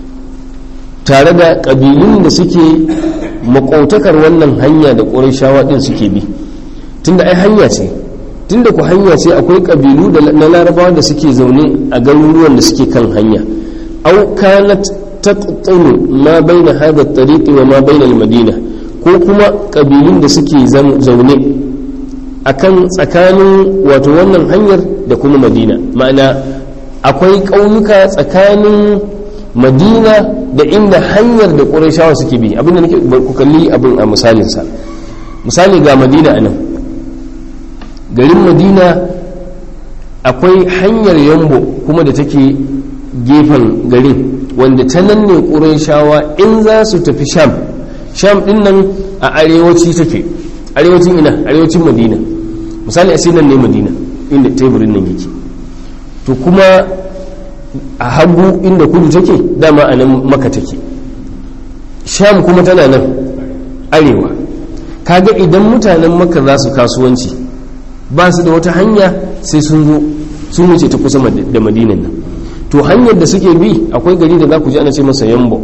tare da ƙabilun da suke makautakar wannan hanya da ƙurashawa ɗin suke bi tunda ai hanya ce tunda ku hanya ce akwai ƙabilu na larabawa da suke zaune a garuruwan da suke kan hanya au kanat taqtinu ma baina hadha at-tariq wa ma baina al-madina ko kuma ƙabilun da suke zaune akan tsakanin wato wannan hanyar da kuma madina ma'ana akwai ƙauyuka tsakanin madina da inda hanyar da ƙurashawa suke bi abinda nake ku kalli abin a misalinsa misali ga madina a nan garin madina akwai hanyar yambo kuma da take gefen garin wanda ta nan ne ƙurashawa in za su tafi sham sham ɗin nan a arewaci take arewacin ina arewacin madina misali a nan ne madina inda teburin nan yake to kuma a hagu inda kudu take dama a nan maka take sham kuma tana nan arewa kaga idan mutanen maka za su kasuwanci ba su da wata hanya sai sun zo sun wuce ta kusa da madinan nan to hanyar da suke bi akwai gari da za ku ji ana ce masa yambo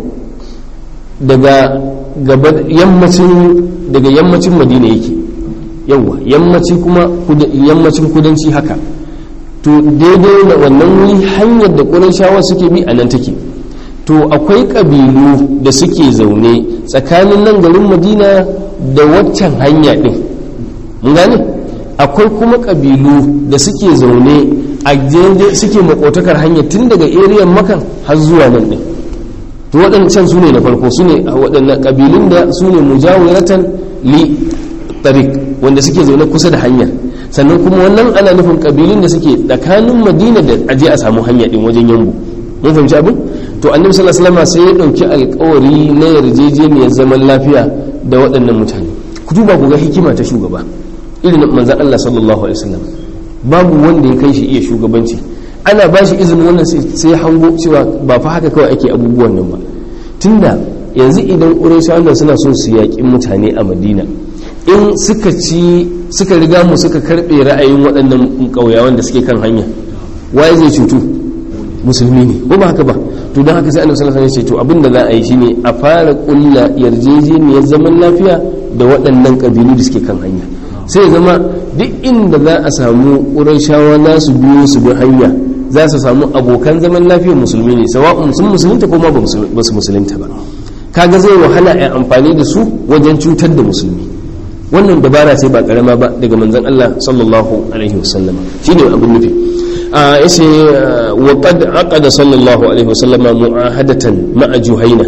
daga yammacin daga yammacin madina yake yawwa yammaci kuma yammacin kudanci haka to daidai da wannan wuri hanyar da ƙurashawa suke bi a nan take to akwai ƙabilu da suke zaune tsakanin nan garin madina da waccan hanya ɗin mun gane akwai kuma ƙabilu da suke zaune a daidai suke makotakar hanyar tun daga eriyan makan har zuwa nan ɗin to waɗancan su ne na farko su ne waɗannan ƙabilun da su ne mujawiratan li tariq wanda suke zaune kusa da hanyar sannan kuma wannan ana nufin kabilun da suke tsakanin madina da aje a samu hanya din wajen yambu mun fahimci abin to annabi sallallahu alaihi wasallam sai ya dauki alkawari na yarjejeniyar zaman lafiya da waɗannan mutane ku duba ku ga hikima ta shugaba irin manzon Allah sallallahu alaihi wasallam babu wanda ya kai shi iya shugabanci ana ba shi izinin wannan sai ya hango cewa ba fa haka kawai ake abubuwan nan ba tunda yanzu idan ƙurayshawan suna so su yaƙi mutane a madina in suka ci suka riga mu suka karbe ra'ayin waɗannan ƙauyawan da suke kan hanya waye zai cutu musulmi ne ko ba haka ba to don haka sai annabi sallallahu alaihi wasallam ya ce to abin da za a yi shine a fara kulla yarjejeniyar zaman lafiya da waɗannan ƙabilu da suke kan hanya sai zama duk inda za a samu ƙurayshawa na su biyo su bi hanya za su samu abokan zaman lafiyar musulmi ne sawa'un sun musulunta ko ma ba su musulunta ba kaga zai wahala a amfani da su wajen cutar da musulmi wannan dabara ce ba karama ba daga manzon Allah sallallahu alaihi wasallam shine abin nufi a yace wa qad aqada sallallahu alaihi wasallama mu'ahadatan ma'a juhaina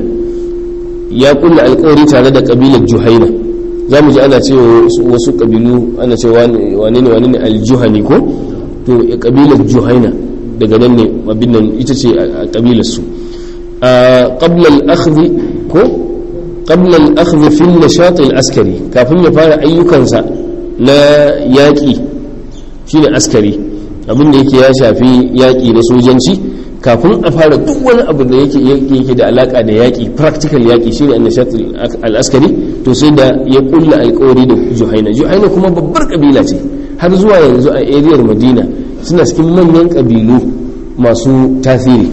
ya kulla alƙawari tare da kabilar juhaina zamu ji ana cewa wasu kabilu ana cewa wane ne wane ne aljuhani ko to kabilar juhaina daga nan ne abin nan ita ce a kabilar su qabla al-akhdh ko قبل الأخذ في النشاط العسكري كافin ya fara ayyukansa na yaƙi shine askari abin da yake ya shafi yaƙi na sojanci kafin a fara duk wani abu da yake yake da alaka da yaƙi practical yaƙi shine annashat al-askari to sai da ya kulla alƙawari da juhaina juhaina kuma babbar kabila ce har zuwa yanzu a ariyar madina suna cikin manyan kabilu masu tasiri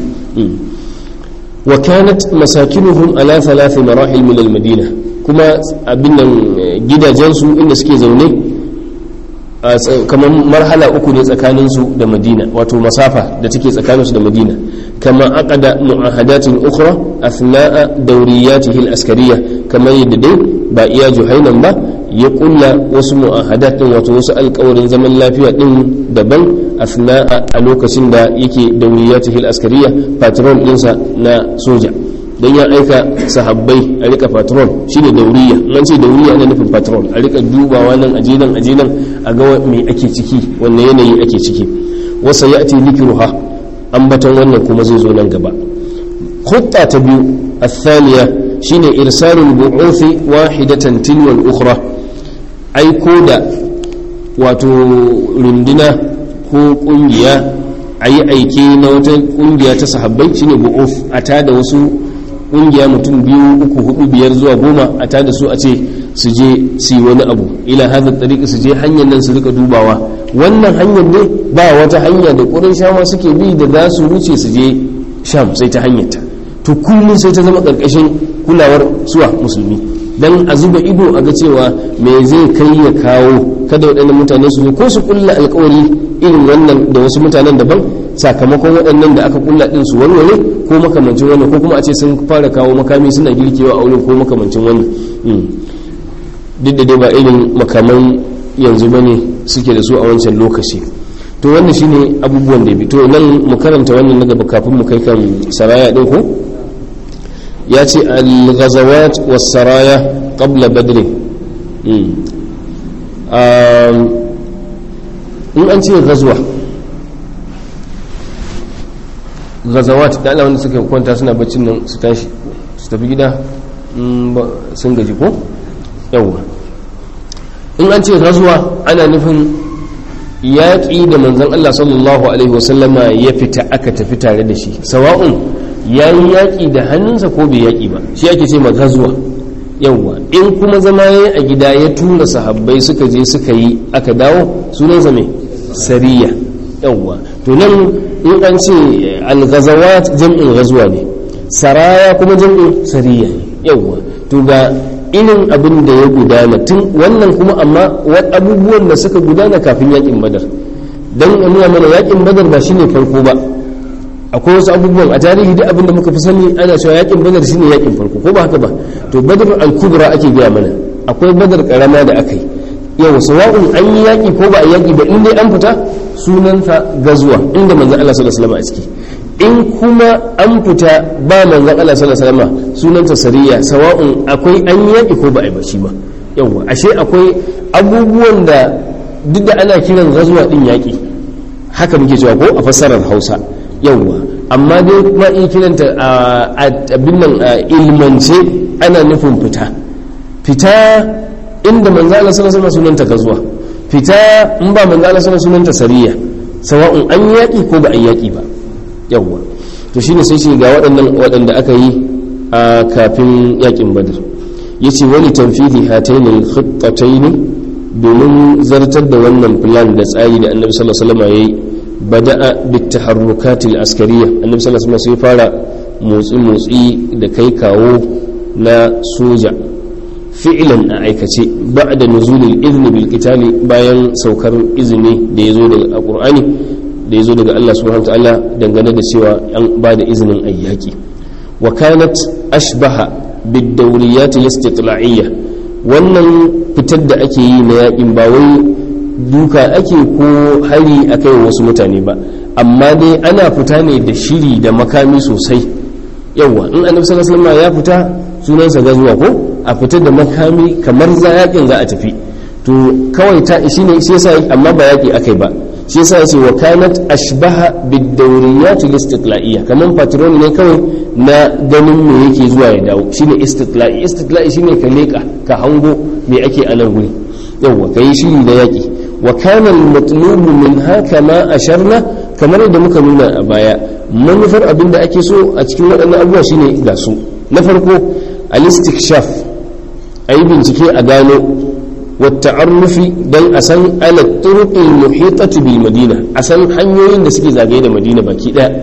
وكانت مساكنهم على ثلاث مراحل من المدينة كما أبنا جدا جنسو إن سكي زوني كما مرحلة أكو سكاننسو دا مدينة واتو مسافة دا تكي سكاننسو دا مدينة كما أقد معاهدات أخرى أثناء دورياته الأسكرية كما يددي بائيا جهينا با يقول wasu mu'ahadat din wato wasu alƙawarin zaman lafiya din daban asna a lokacin da yake dauriyatihi al-askariya patron dinsa na soja dan ya aika sahabbai a rika patron shine dauriya nan ce dauriya ana nufin patron a rika dubawa nan aje nan aje nan a ga me ake ciki wanne yanayi ake ciki wasa ya'ti dhikruha ambaton wannan kuma zai zo nan gaba khutta ta biyu الثانية shine irsalul bu'uthi wahidatan tilwal ukhra aiko da wato runduna ko kungiya ayi aike na wata kungiya ta sahabbai shine bu'uth a tada wasu ƙungiya mutum biyu uku hudu biyar zuwa goma a tada su a ce su je su yi wani abu ila hada tariqi su je hanyar nan su rika dubawa wannan hanyar ne ba wata hanya da ƙurin shama suke bi da za su wuce su je sham sai ta hanyar ta to kullum sai ta zama ƙarƙashin kulawar suwa musulmi dan a zuba ido a ga cewa me zai kai ya kawo kada waɗannan mutane su zo ko su kulla alkawari irin wannan da wasu mutanen daban sakamakon waɗannan da aka kulla ɗin su warware ko makamancin wannan ko kuma a ce sun fara kawo makami suna girkewa a wurin ko makamancin wannan duk da dai ba irin makaman yanzu ba ne suke da su a wancan lokaci to wannan shine abubuwan da bi to nan mu karanta wannan na gaba kafin mu kai kan saraya ɗin ko ya ce al-ghazawat was-saraya qabla badr in an ce ghazwa ghazawat da Allah wanda suka kwanta suna baccin nan su tashi su tafi gida sun gaji ko yawa in an ce ghazwa ana nufin yaƙi da manzon Allah sallallahu alaihi wasallama ya fita aka tafi tare da shi sawa'un ya yi yaƙi da hannunsa ko bai yaƙi ba shi ake ce magazuwa yawwa in kuma zama ya a gida ya tura sahabbai suka je suka yi aka dawo sunansa mai sariya yawwa to nan in an ce al-ghazawat jam'in ghazwa ne saraya kuma jam'in sariya ne yawwa to ga irin abin da ya gudana tun wannan kuma amma abubuwan da suka gudana kafin yaƙin badar dan nuna mana yaƙin badar ba shine farko ba akwai wasu abubuwan a tarihi duk abin da muka fi sani ana cewa yakin badar shine yakin farko ko ba haka ba to badar al-kubra ake gaya mana akwai badar karama da aka yi yau sawa'un an yi yaki ko ba a yaki ba in dai an fita sunanta gazuwa inda manzon Allah sallallahu alaihi wasallam a ciki in kuma an fita ba manzon Allah sallallahu alaihi wasallam sunanta sariya sawa'un akwai an yi yaki ko ba a yi ba shi ba yawa ashe akwai abubuwan da duk da ana kiran gazuwa din yaki haka muke cewa ko a fassarar Hausa yawwa amma dai kuma iya kiranta a abin nan ilmance ana nufin fita fita inda manzo Allah sallallahu alaihi sunanta gazuwa fita in ba manzo Allah sallallahu sunanta sariya sawa'un an yaki ko ba a yaki ba yawwa to shine sai shi ga waɗannan waɗanda aka yi a kafin yakin badr yace wani tanfidi hatayn al-khittatayn domin zartar da wannan plan da tsari da annabi sallallahu alaihi wasallam yayi bada'a bitaharrukat al-askariya annabi sallallahu alaihi wasallam sai fara motsi motsi da kai kawo na soja fi'lan a aikace ba'da nuzul al-idhn bil qitali bayan saukar izini da yazo daga alqur'ani da yazo daga Allah subhanahu wa ta'ala dangane da cewa an ba da izinin ayyaki wa kanat ashbaha bid dawriyat al-istitla'iyya wannan fitar da ake yi na yakin ba wai duka ake ko hari a kai wasu mutane ba amma dai ana fita ne da shiri da makami sosai yawa in annabi sallallahu alaihi wasallam ya fita sunansa gazuwa ko a fita da makami kamar za yakin za a tafi to kawai ta shine shi yasa amma ba yaki akai ba shi yasa yace wa kanat ashbaha bid dawriyat al istiqla'iyya kaman patron ne kawai na ganin me yake zuwa ya dawo shine istiqla'i istiqla'i shine ka leka ka hango me ake a nan guri yawa kai shiri da yaki wa kana al-matlubu minha kama asharna kamar da muka nuna a baya manufar abin da ake so a cikin waɗannan abubuwa shine ga su na farko al-istikshaf ayi bincike a gano wa ta'arrufi dan a san ala turuq al-muhitati bil madina a san hanyoyin da suke zagaye da madina baki daya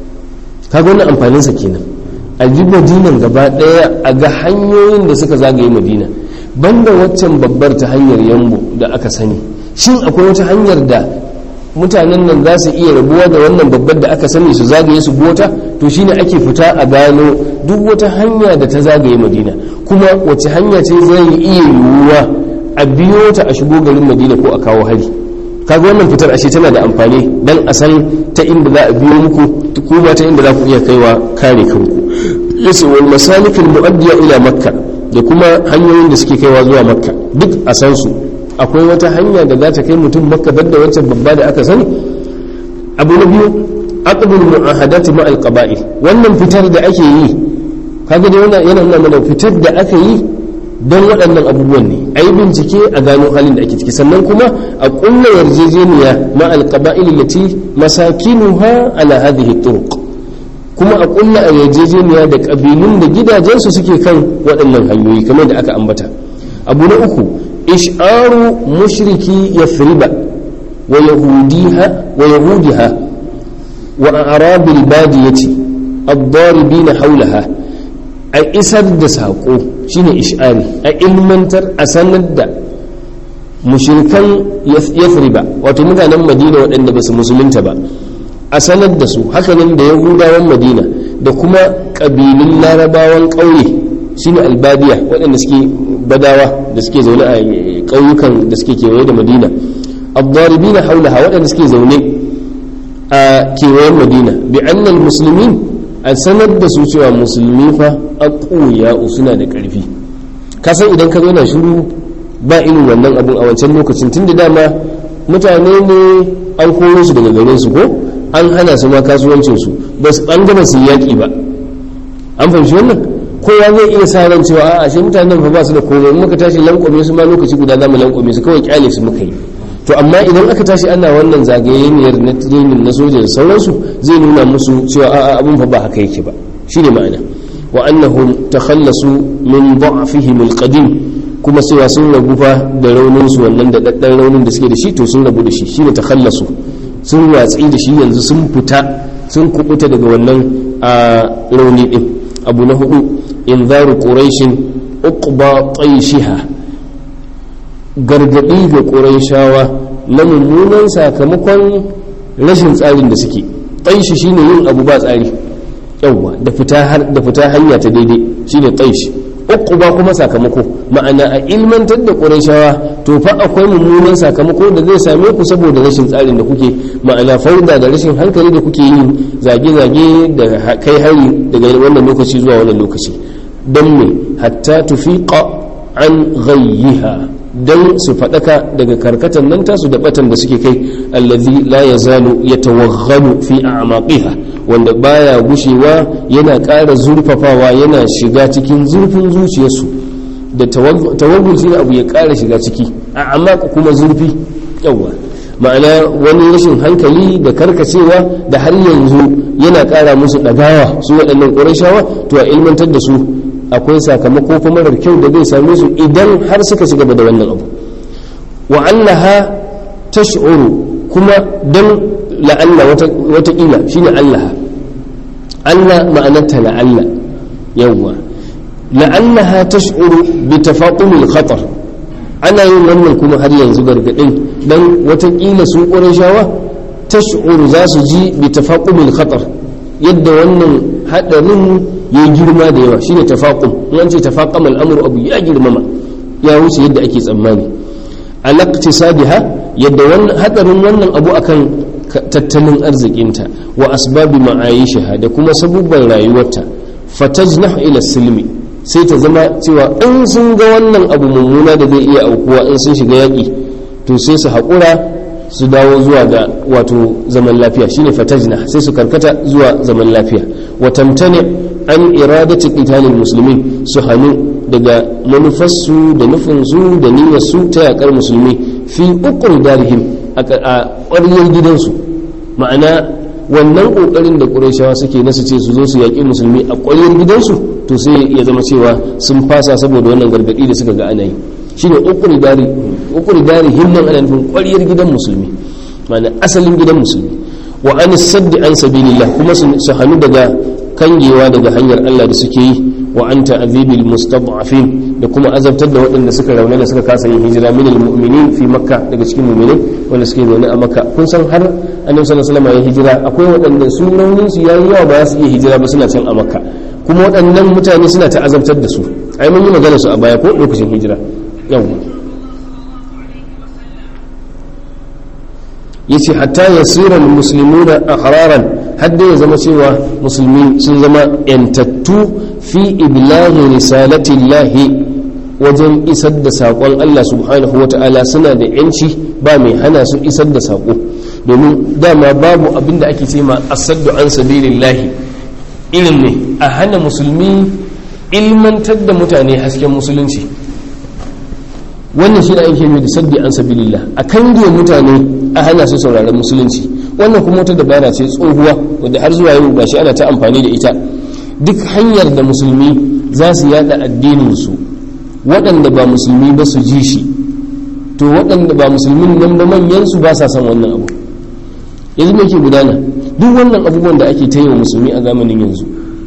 kaga wannan amfanin sa kenan a ji madinan gaba daya a ga hanyoyin da suka zagaye madina banda waccan babbar ta hanyar yambo da aka sani shin akwai wata hanyar da mutanen nan za su iya rabuwa da wannan babbar da aka sani su zagaye su bota to shine ake fita a gano duk wata hanya da ta zagaye madina kuma wace hanya ce zai iya yiwuwa a biyo ta a shigo garin madina ko a kawo hari kaga wannan fitar ashe tana da amfani dan a san ta inda za a biyo muku kuma ta inda za ku iya kaiwa kare kanku yace wal masalikul muaddiya ila makka da kuma hanyoyin da suke kaiwa zuwa makka duk a san su akwai wata hanya da za ta kai mutum makka da wancan babba da aka sani abu na biyu aqdul mu'ahadati ma alqaba'il wannan fitar da ake yi kaga dai wannan yana nuna mana fitar da aka yi don waɗannan abubuwan ne a yi bincike a gano halin da ake ciki sannan kuma a ƙulla yarjejeniya ma alqaba'il lati masakinuha ala hadhihi turuq kuma a kulla a yarjejeniya da kabilun da gidajensu suke kan waɗannan hanyoyi kamar da aka ambata abu na uku ish'aru mushriki yafriba wa yahudiha wa yahudiha wa arabil badiyati ad-daribina hawlaha a isar da saƙo shine ish'ari a ilmantar a sanar da mushrikan yafriba wato mutanen madina waɗanda ba su musulunta ba a sanar da su hakanan da yahudawan madina da kuma ƙabilun larabawan ƙauye shine albadiya waɗanda suke badawa da suke zaune a ƙauyukan da suke kewaye da madina abdaribina haulaha waɗanda suke zaune a kewayen madina bi annal musulmin a sanar da su cewa musulmi fa aquya suna da ƙarfi kasan idan ka zo na shiru ba irin wannan abun a wancan lokacin tun da dama mutane ne an koro su daga garin su ko an hana su ma kasuwancin su ba su an gama su yaƙi ba an fahimci wannan kowa zai iya sa ran cewa a'a shi mutanen fa ba su da komai in muka tashi lankwame su ma lokaci guda za mu lankwame su kawai kyale su muka yi to amma idan aka tashi ana wannan zagayeniyar na training na soja da sauransu zai nuna musu cewa a'a abun fa ba haka yake ba shine ma'ana wa annahum takhallasu min da'fihim alqadim kuma cewa sun rabu fa da raunin su wannan da daddan raunin da suke da shi to sun rabu da shi shine takhallasu sun watsi da shi yanzu sun fita sun kubuta daga wannan a rauni din abu na hudu inzaru quraishin uqba tayshiha gargadi ga quraishawa na mummunan sakamakon rashin tsarin da suke taishi shine yin abu ba tsari yawwa da fita da fita hanya ta daidai shine taishi uquba kuma sakamako ma'ana a ilmantar da qurayshawa to fa akwai mummunan sakamako da zai same ku saboda rashin tsarin da kuke ma'ana fauda da rashin hankali da kuke yi zage-zage da kai hari daga wannan lokaci zuwa wannan lokaci don me hatta tufiqa an ghayyiha don su faɗaka daga karkatan nan tasu da batan da suke kai allazi la yazalu yatawaghalu fi a'maqiha wanda baya gushewa yana ƙara zurfafawa yana shiga cikin zurfin zuciyarsu da tawaggul shi abu ya ƙara shiga ciki a amma kuma zurfi yawa ma'ana wani rashin hankali da karkacewa da har yanzu yana ƙara musu ɗagawa su waɗannan ƙurashawa to a ilmantar da su akwai sakamako fa marar kyau da zai same su idan har suka ci gaba da wannan abu wa allaha tash'uru kuma dan la'alla wata kila shine allaha Allah ma'anarta la'alla yawwa la'allaha tash'uru bi tafaqumil khatar ana yin wannan kuma har yanzu gargadin dan wata kila su qurayshawa tash'uru za su ji bi tafaqumil khatar yadda wannan hadarin ya girma da yawa shine tafaqum in ce tafaqam al'amru abu ya girmama ya wuce yadda ake tsammani alaqtisabiha yadda wannan hadarin wannan abu akan tattalin arzikinta wa asbabi ma'ayishaha da kuma sabubban rayuwarta fatajnah ila silmi sai ta zama cewa in sun ga wannan abu mummuna da zai iya aukuwa in sun shiga yaƙi to sai su haƙura su dawo zuwa ga wato zaman lafiya shine fatajna sai su karkata zuwa zaman lafiya wa tamtani an iradati qitalil muslimin su hanu daga manufarsu da nufinsu da niyyarsu ta yakar musulmi fi uqur darihim a ƙwaryar gidansu ma'ana wannan ƙoƙarin da ƙurayshawa suke nasu ce su zo su yaƙi musulmi a ƙwaryar gidansu to sai ya zama cewa sun fasa saboda wannan gargaɗi da suka ga ana yi shine uqur darihim nan ana nufin ƙwaryar gidan musulmi ma'ana asalin gidan musulmi wa an saddi an sabilillah kuma su hannu daga kangewa daga hanyar Allah da suke yi wa an ta'azibil mustad'afin da kuma azabtar da waɗanda suka rauna da suka kasa yin hijira min almu'minin fi makka daga cikin mu'minai wanda suke zaune a makka kun san har annabi sallallahu alaihi wasallam ya hijira akwai waɗanda su raunin su yayi yawa ba su iya hijira ba suna can a makka kuma waɗannan mutane suna ta azabtar da su ai mun yi magana su a baya ko lokacin hijira yawa yace hatta yasira almuslimuna ahraran hadda ya zama cewa musulmi sun zama yantattu fi iblaghi risalati llahi wajen isar da saƙon Allah subhanahu wa ta'ala suna da yanci ba mai hana su isar da saƙo domin dama babu abin da ake ce ma asaddu an sabilillahi irin ne a hana musulmi ilmantar da mutane hasken musulunci wannan shi da ake mai da saddi an sabilillah a kange mutane a hana su sauraron musulunci wannan kuma wata dabara ce tsohuwa wadda har zuwa yau gashi ana ta amfani da ita duk hanyar da musulmi za su yada addininsu waɗanda ba musulmi ba su ji shi to waɗanda ba musulmin nan ba manyansu ba sa son wannan abu yanzu me ke gudana duk wannan abubuwan da ake ta yi wa musulmi a zamanin yanzu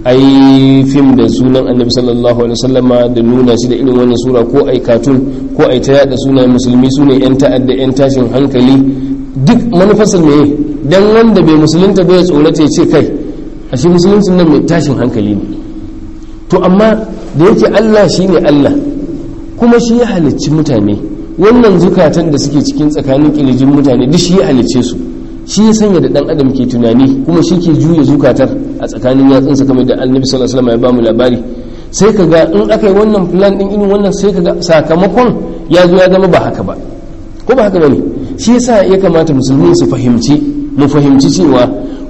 ai fim da sunan annabi sallallahu alaihi wasallama da nuna shi da irin wannan sura ko ai katun ko ai ta yada sunan musulmi sune yan ta'adda yan tashin hankali duk manufasar me dan wanda bai musulunta bai tsorata ya ce kai ashe musuluncin nan mai tashin hankali ne to amma da yake Allah shine Allah kuma shi ya halicci mutane wannan zukatan da suke cikin tsakanin kilijin mutane duk shi ya halicce su shi ya sanya da dan adam ke tunani kuma shi ke juya zukatar a tsakanin yatsunsa kamar da annabi sallallahu alaihi wasallam ya bamu labari sai ka ga in aka yi wannan plan din irin wannan sai ka ga sakamakon ya zo ya zama ba haka ba ko ba haka bane shi yasa ya kamata musulmi su fahimci mu fahimci cewa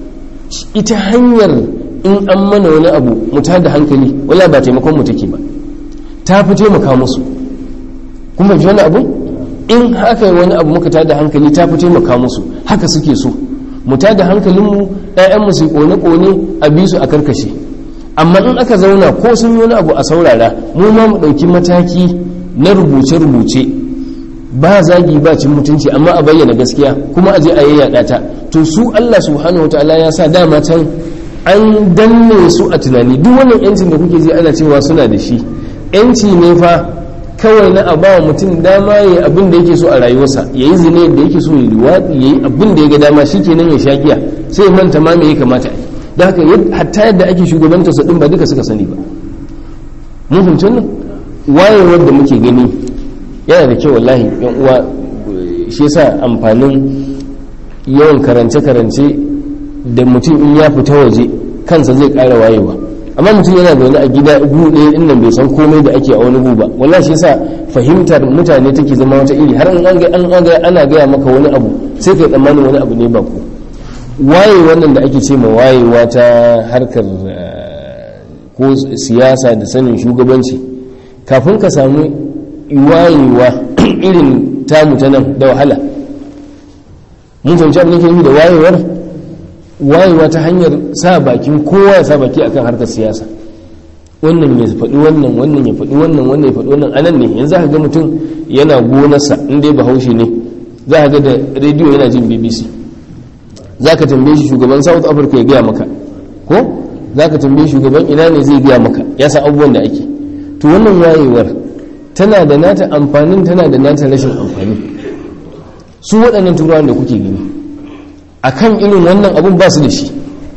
ita hanyar in an mana wani abu mu da hankali wala ba taimakon mu take ba ta fi taimaka musu kuma ji wani abu in haka yi wani abu muka tada hankali ta fi taimaka musu haka suke so mu tada hankalinmu ‘ya'yanmu su kone-kone a bi su a karkashe amma in aka zauna ko sun yi wani abu a saurara mu ma mu ɗauki mataki na rubuce-rubuce ba zagi ba cin mutunci amma a bayyana gaskiya kuma a je a yayyada ta to su Allah subhanahu wataala ya sa dama can an danne su a tunani duk wannan yancin da kuke ji ana cewa suna da shi yanci ne fa kawai na a bawa mutum dama ya yi abin da yake so a rayuwarsa ya yi zine da yake so ya liwaɗi ya yi abin da ya ga dama shi kenan ya sha giya sai ya manta ma me ya kamata a yi da haka hatta yadda ake shugabantar sa din ba duka suka sani ba mun fahimci wannan wayewar da muke gani yana da kyau wallahi yan uwa shi yasa amfanin yawan karance-karance da mutum in ya fita waje kansa zai ƙara wayewa amma mutum yana zaune a gida gu ɗaya din nan bai san komai da ake a wani gu ba wallahi shi yasa fahimtar mutane take zama wata iri har an ga an ga ana gaya maka wani abu sai kai tsammanin wani abu ne ba ku waye wannan da ake ce ma wayewa ta harkar ko siyasa da sanin shugabanci kafin ka samu wayewa irin tamu ta nan da wahala mun fahimci abin da ke da wayewar wayewa ta hanyar sa bakin kowa ya sa baki akan harkar siyasa wannan ya faɗi wannan wannan ya faɗi wannan wannan ya faɗi wannan anan ne yanzu ka ga mutum yana gonarsa in dai bahaushe ne za ka ga da rediyo yana jin bbc za ka tambaye shi shugaban south africa ya gaya maka ko za ka tambaye shugaban ina ne zai gaya maka ya san abubuwan da ake to wannan wayewar tana da nata amfanin tana da nata rashin amfani su waɗannan turawan da kuke gani akan irin wannan abun ba su da shi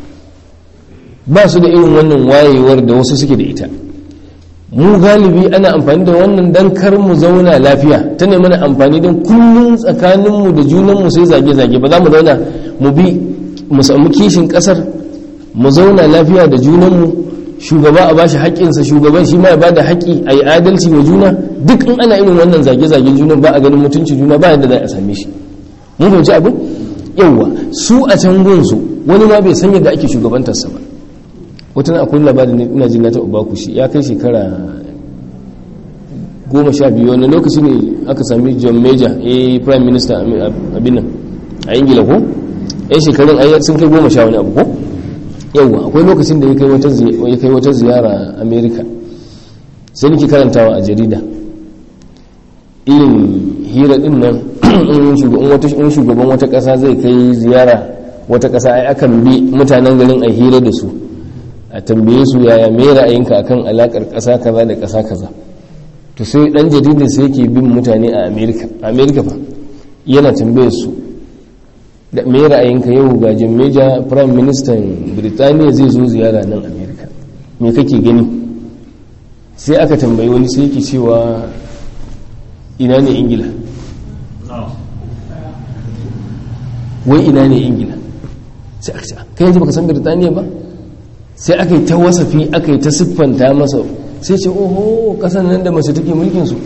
ba su da irin wannan wayewar da wasu suke da ita mu galibi ana amfani da wannan dan kar mu zauna lafiya ta ne mana amfani don kullum tsakaninmu da junanmu sai zage-zage ba za mu zauna mu bi mu samu kishin kasar mu zauna lafiya da junanmu shugaba a bashi haƙƙinsa shugaban shi ma ya bada haƙƙi a yi adalci wa juna duk in ana irin wannan zage-zage junan ba a ganin mutunci juna ba yadda za a same shi mun fahimci abin yawwa su a can gunsu wani ma bai san yadda ake shugabantarsa ba wata na akwai labarin ina jin na taɓa baku shi ya kai shekara goma sha biyu wani lokaci ne aka sami john major a prime minister abin nan a ingila ko yan shekarun ayyar sun kai goma sha wani abu ko yawwa akwai lokacin da ya kai wata ziyara america sai nake karantawa a jarida irin hira din nan in shugaban wata ƙasa zai kai ziyara wata ƙasa ai akan bi mutanen garin a hira da su a tambaye su yaya me ra'ayinka akan alakar ƙasa kaza da ƙasa kaza to sai dan jaridar sai yake bin mutane a America America fa yana tambaye su da me ra'ayinka yau ga Jammeja Prime Minister Birtaniya zai zo ziyara nan America me kake gani sai aka tambayi wani sai yake cewa ina ne Ingila wai ina ne Ingila sai aka ce kai yanzu baka san Birtaniya ba sai aka yi ta wasafi aka yi ta siffanta masa sai ce oho kasan nan da mace take mulkinsu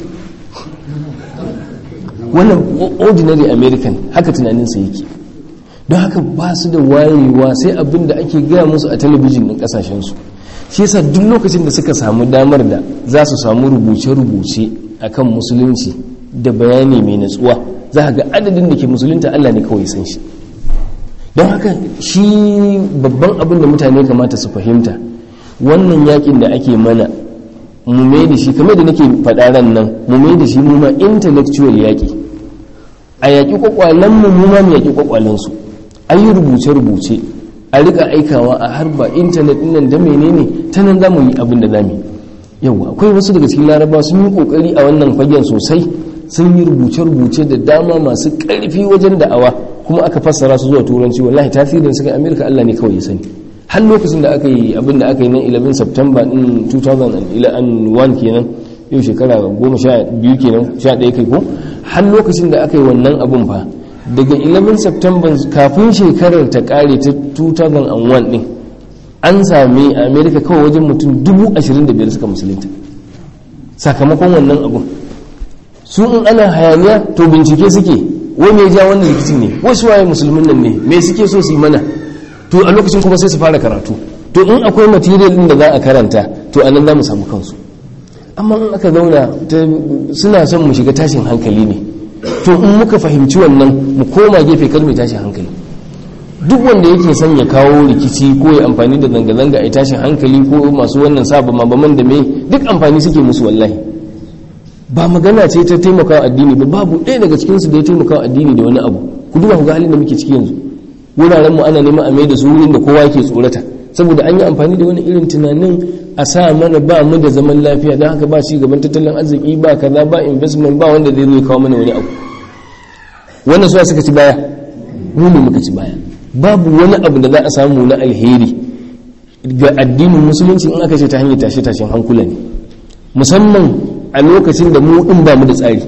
wannan ordinary american haka tunaninsa yake don haka ba su da wayewa sai abin da ake gaya musu a talabijin ɗin ƙasashensu shi yasa duk lokacin da suka samu damar da za su samu rubuce-rubuce akan musulunci da bayani mai natsuwa za ga adadin da ke musulunta allah ne kawai san shi don haka shi babban abin da mutane kamata su fahimta wannan yakin da ake mana mu mai da shi kamar da nake faɗa ran nan mu mai da shi mu ma intellectual yaƙi a yaƙi kwakwalen mu mu ma mu yaƙi kwakwalen su a yi rubuce-rubuce a rika aikawa a harba intanet nan da menene ta nan za mu yi abin da za mu yi yau akwai wasu daga cikin laraba sun yi kokari a wannan fagen sosai sun yi rubuce-rubuce da dama masu ƙarfi wajen da'awa kuma aka fassara su zuwa turanci wallahi tasirin suka amerika allah ne kawai ya sani har lokacin da aka yi abin da aka yi nan 11 september din 2001 kenan yau shekara 12 kenan 11 kai ko har lokacin da aka yi wannan abin fa daga 11 september kafin shekarar ta kare ta 2001 din an sami a america kawai wajen mutum 25,000 suka musulunta sakamakon wannan abin su in ana hayaniya to bincike suke wai mai ja wannan rikici ne wasu waye musulmin nan ne me suke so su yi mana to a lokacin kuma sai su fara karatu to in akwai material din da za a karanta to anan za mu samu kansu amma in aka zauna suna son mu shiga tashin hankali ne to in muka fahimci wannan mu koma gefe kar mai tashin hankali duk wanda yake son ya kawo rikici ko ya amfani da zanga-zanga a tashin hankali ko masu wannan saba mabaman da mai duk amfani suke musu wallahi ba magana ce ta taimakawa addini ba babu ɗaya daga cikinsu da ya taimakawa addini da wani abu ku duba ku ga halin da muke ciki yanzu wuraren mu ana neman a mai da su wurin da kowa ke tsorata saboda an yi amfani da wani irin tunanin a sa mana ba mu da zaman lafiya don haka ba ci gaban tattalin arziki ba kaza ba investment ba wanda zai zo kawo mana wani abu wannan suwa suka ci baya mu ne muka ci baya babu wani abu da za a samu na alheri ga addinin musulunci in aka ce ta hanyar tashe tashen hankula ne musamman a lokacin da mu din ba mu da tsari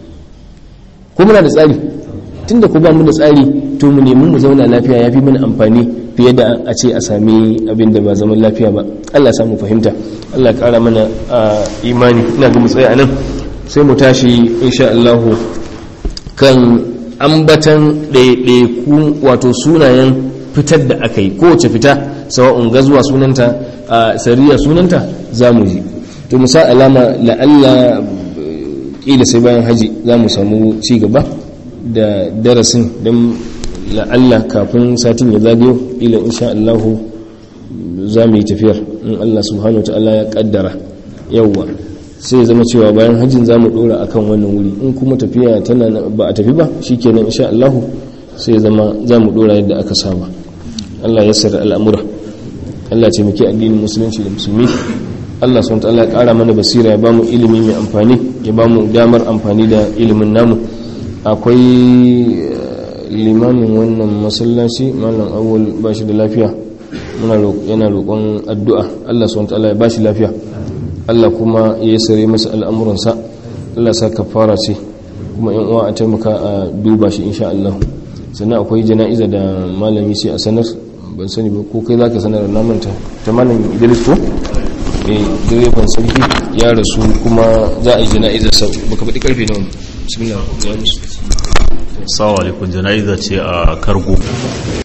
ko muna da tsari tunda ku ba mu da tsari to mu nemi mu zauna lafiya ya fi mana amfani fiye da a ce a sami abin da ba zaman lafiya ba Allah ya samu fahimta Allah ya kara mana imani ina ga mu tsaya anan sai mu tashi insha Allah kan ambatan ɗaiɗaiku wato sunayen fitar da aka yi kowace fita sawa'un gazuwa sunanta a sariya sunanta za mu ji to musa alama la'alla ƙila sai bayan haji za mu samu ci gaba da darasin don la'alla kafin satin ya zagayo ila insha Allahu za mu yi tafiyar in Allah subhanahu wa ta'ala ya kaddara yawwa sai ya zama cewa bayan hajjin za mu dora akan wannan wuri in kuma tafiya tana ba a tafi ba shikenan insha Allahu sai ya zama za mu dora yadda aka saba Allah ya sarra al'amura Allah ce muke addinin musulunci da musulmi Allah subhanahu wa ta'ala ya kara mana basira ya bamu ilimi mai amfani ya bamu damar amfani da ilimin namu akwai limamin wannan masallaci malam awwal ba shi da lafiya yana roƙon addu'a Allah subhanahu ta'ala ya ba shi lafiya Allah kuma ya sare masa al'amuransa Allah sa kafara ce kuma yan uwa a taimaka a duba shi insha Allah sannan akwai jana'iza da malami sai a sanar ban sani ba ko kai zaka sanar na manta ta malam Idris ko eh direban sarki ya rasu kuma za a yi jana'izar sa baka faɗi karfe nawa bismillah ya musu Assalamu alaikum jana'iza ce a Kargo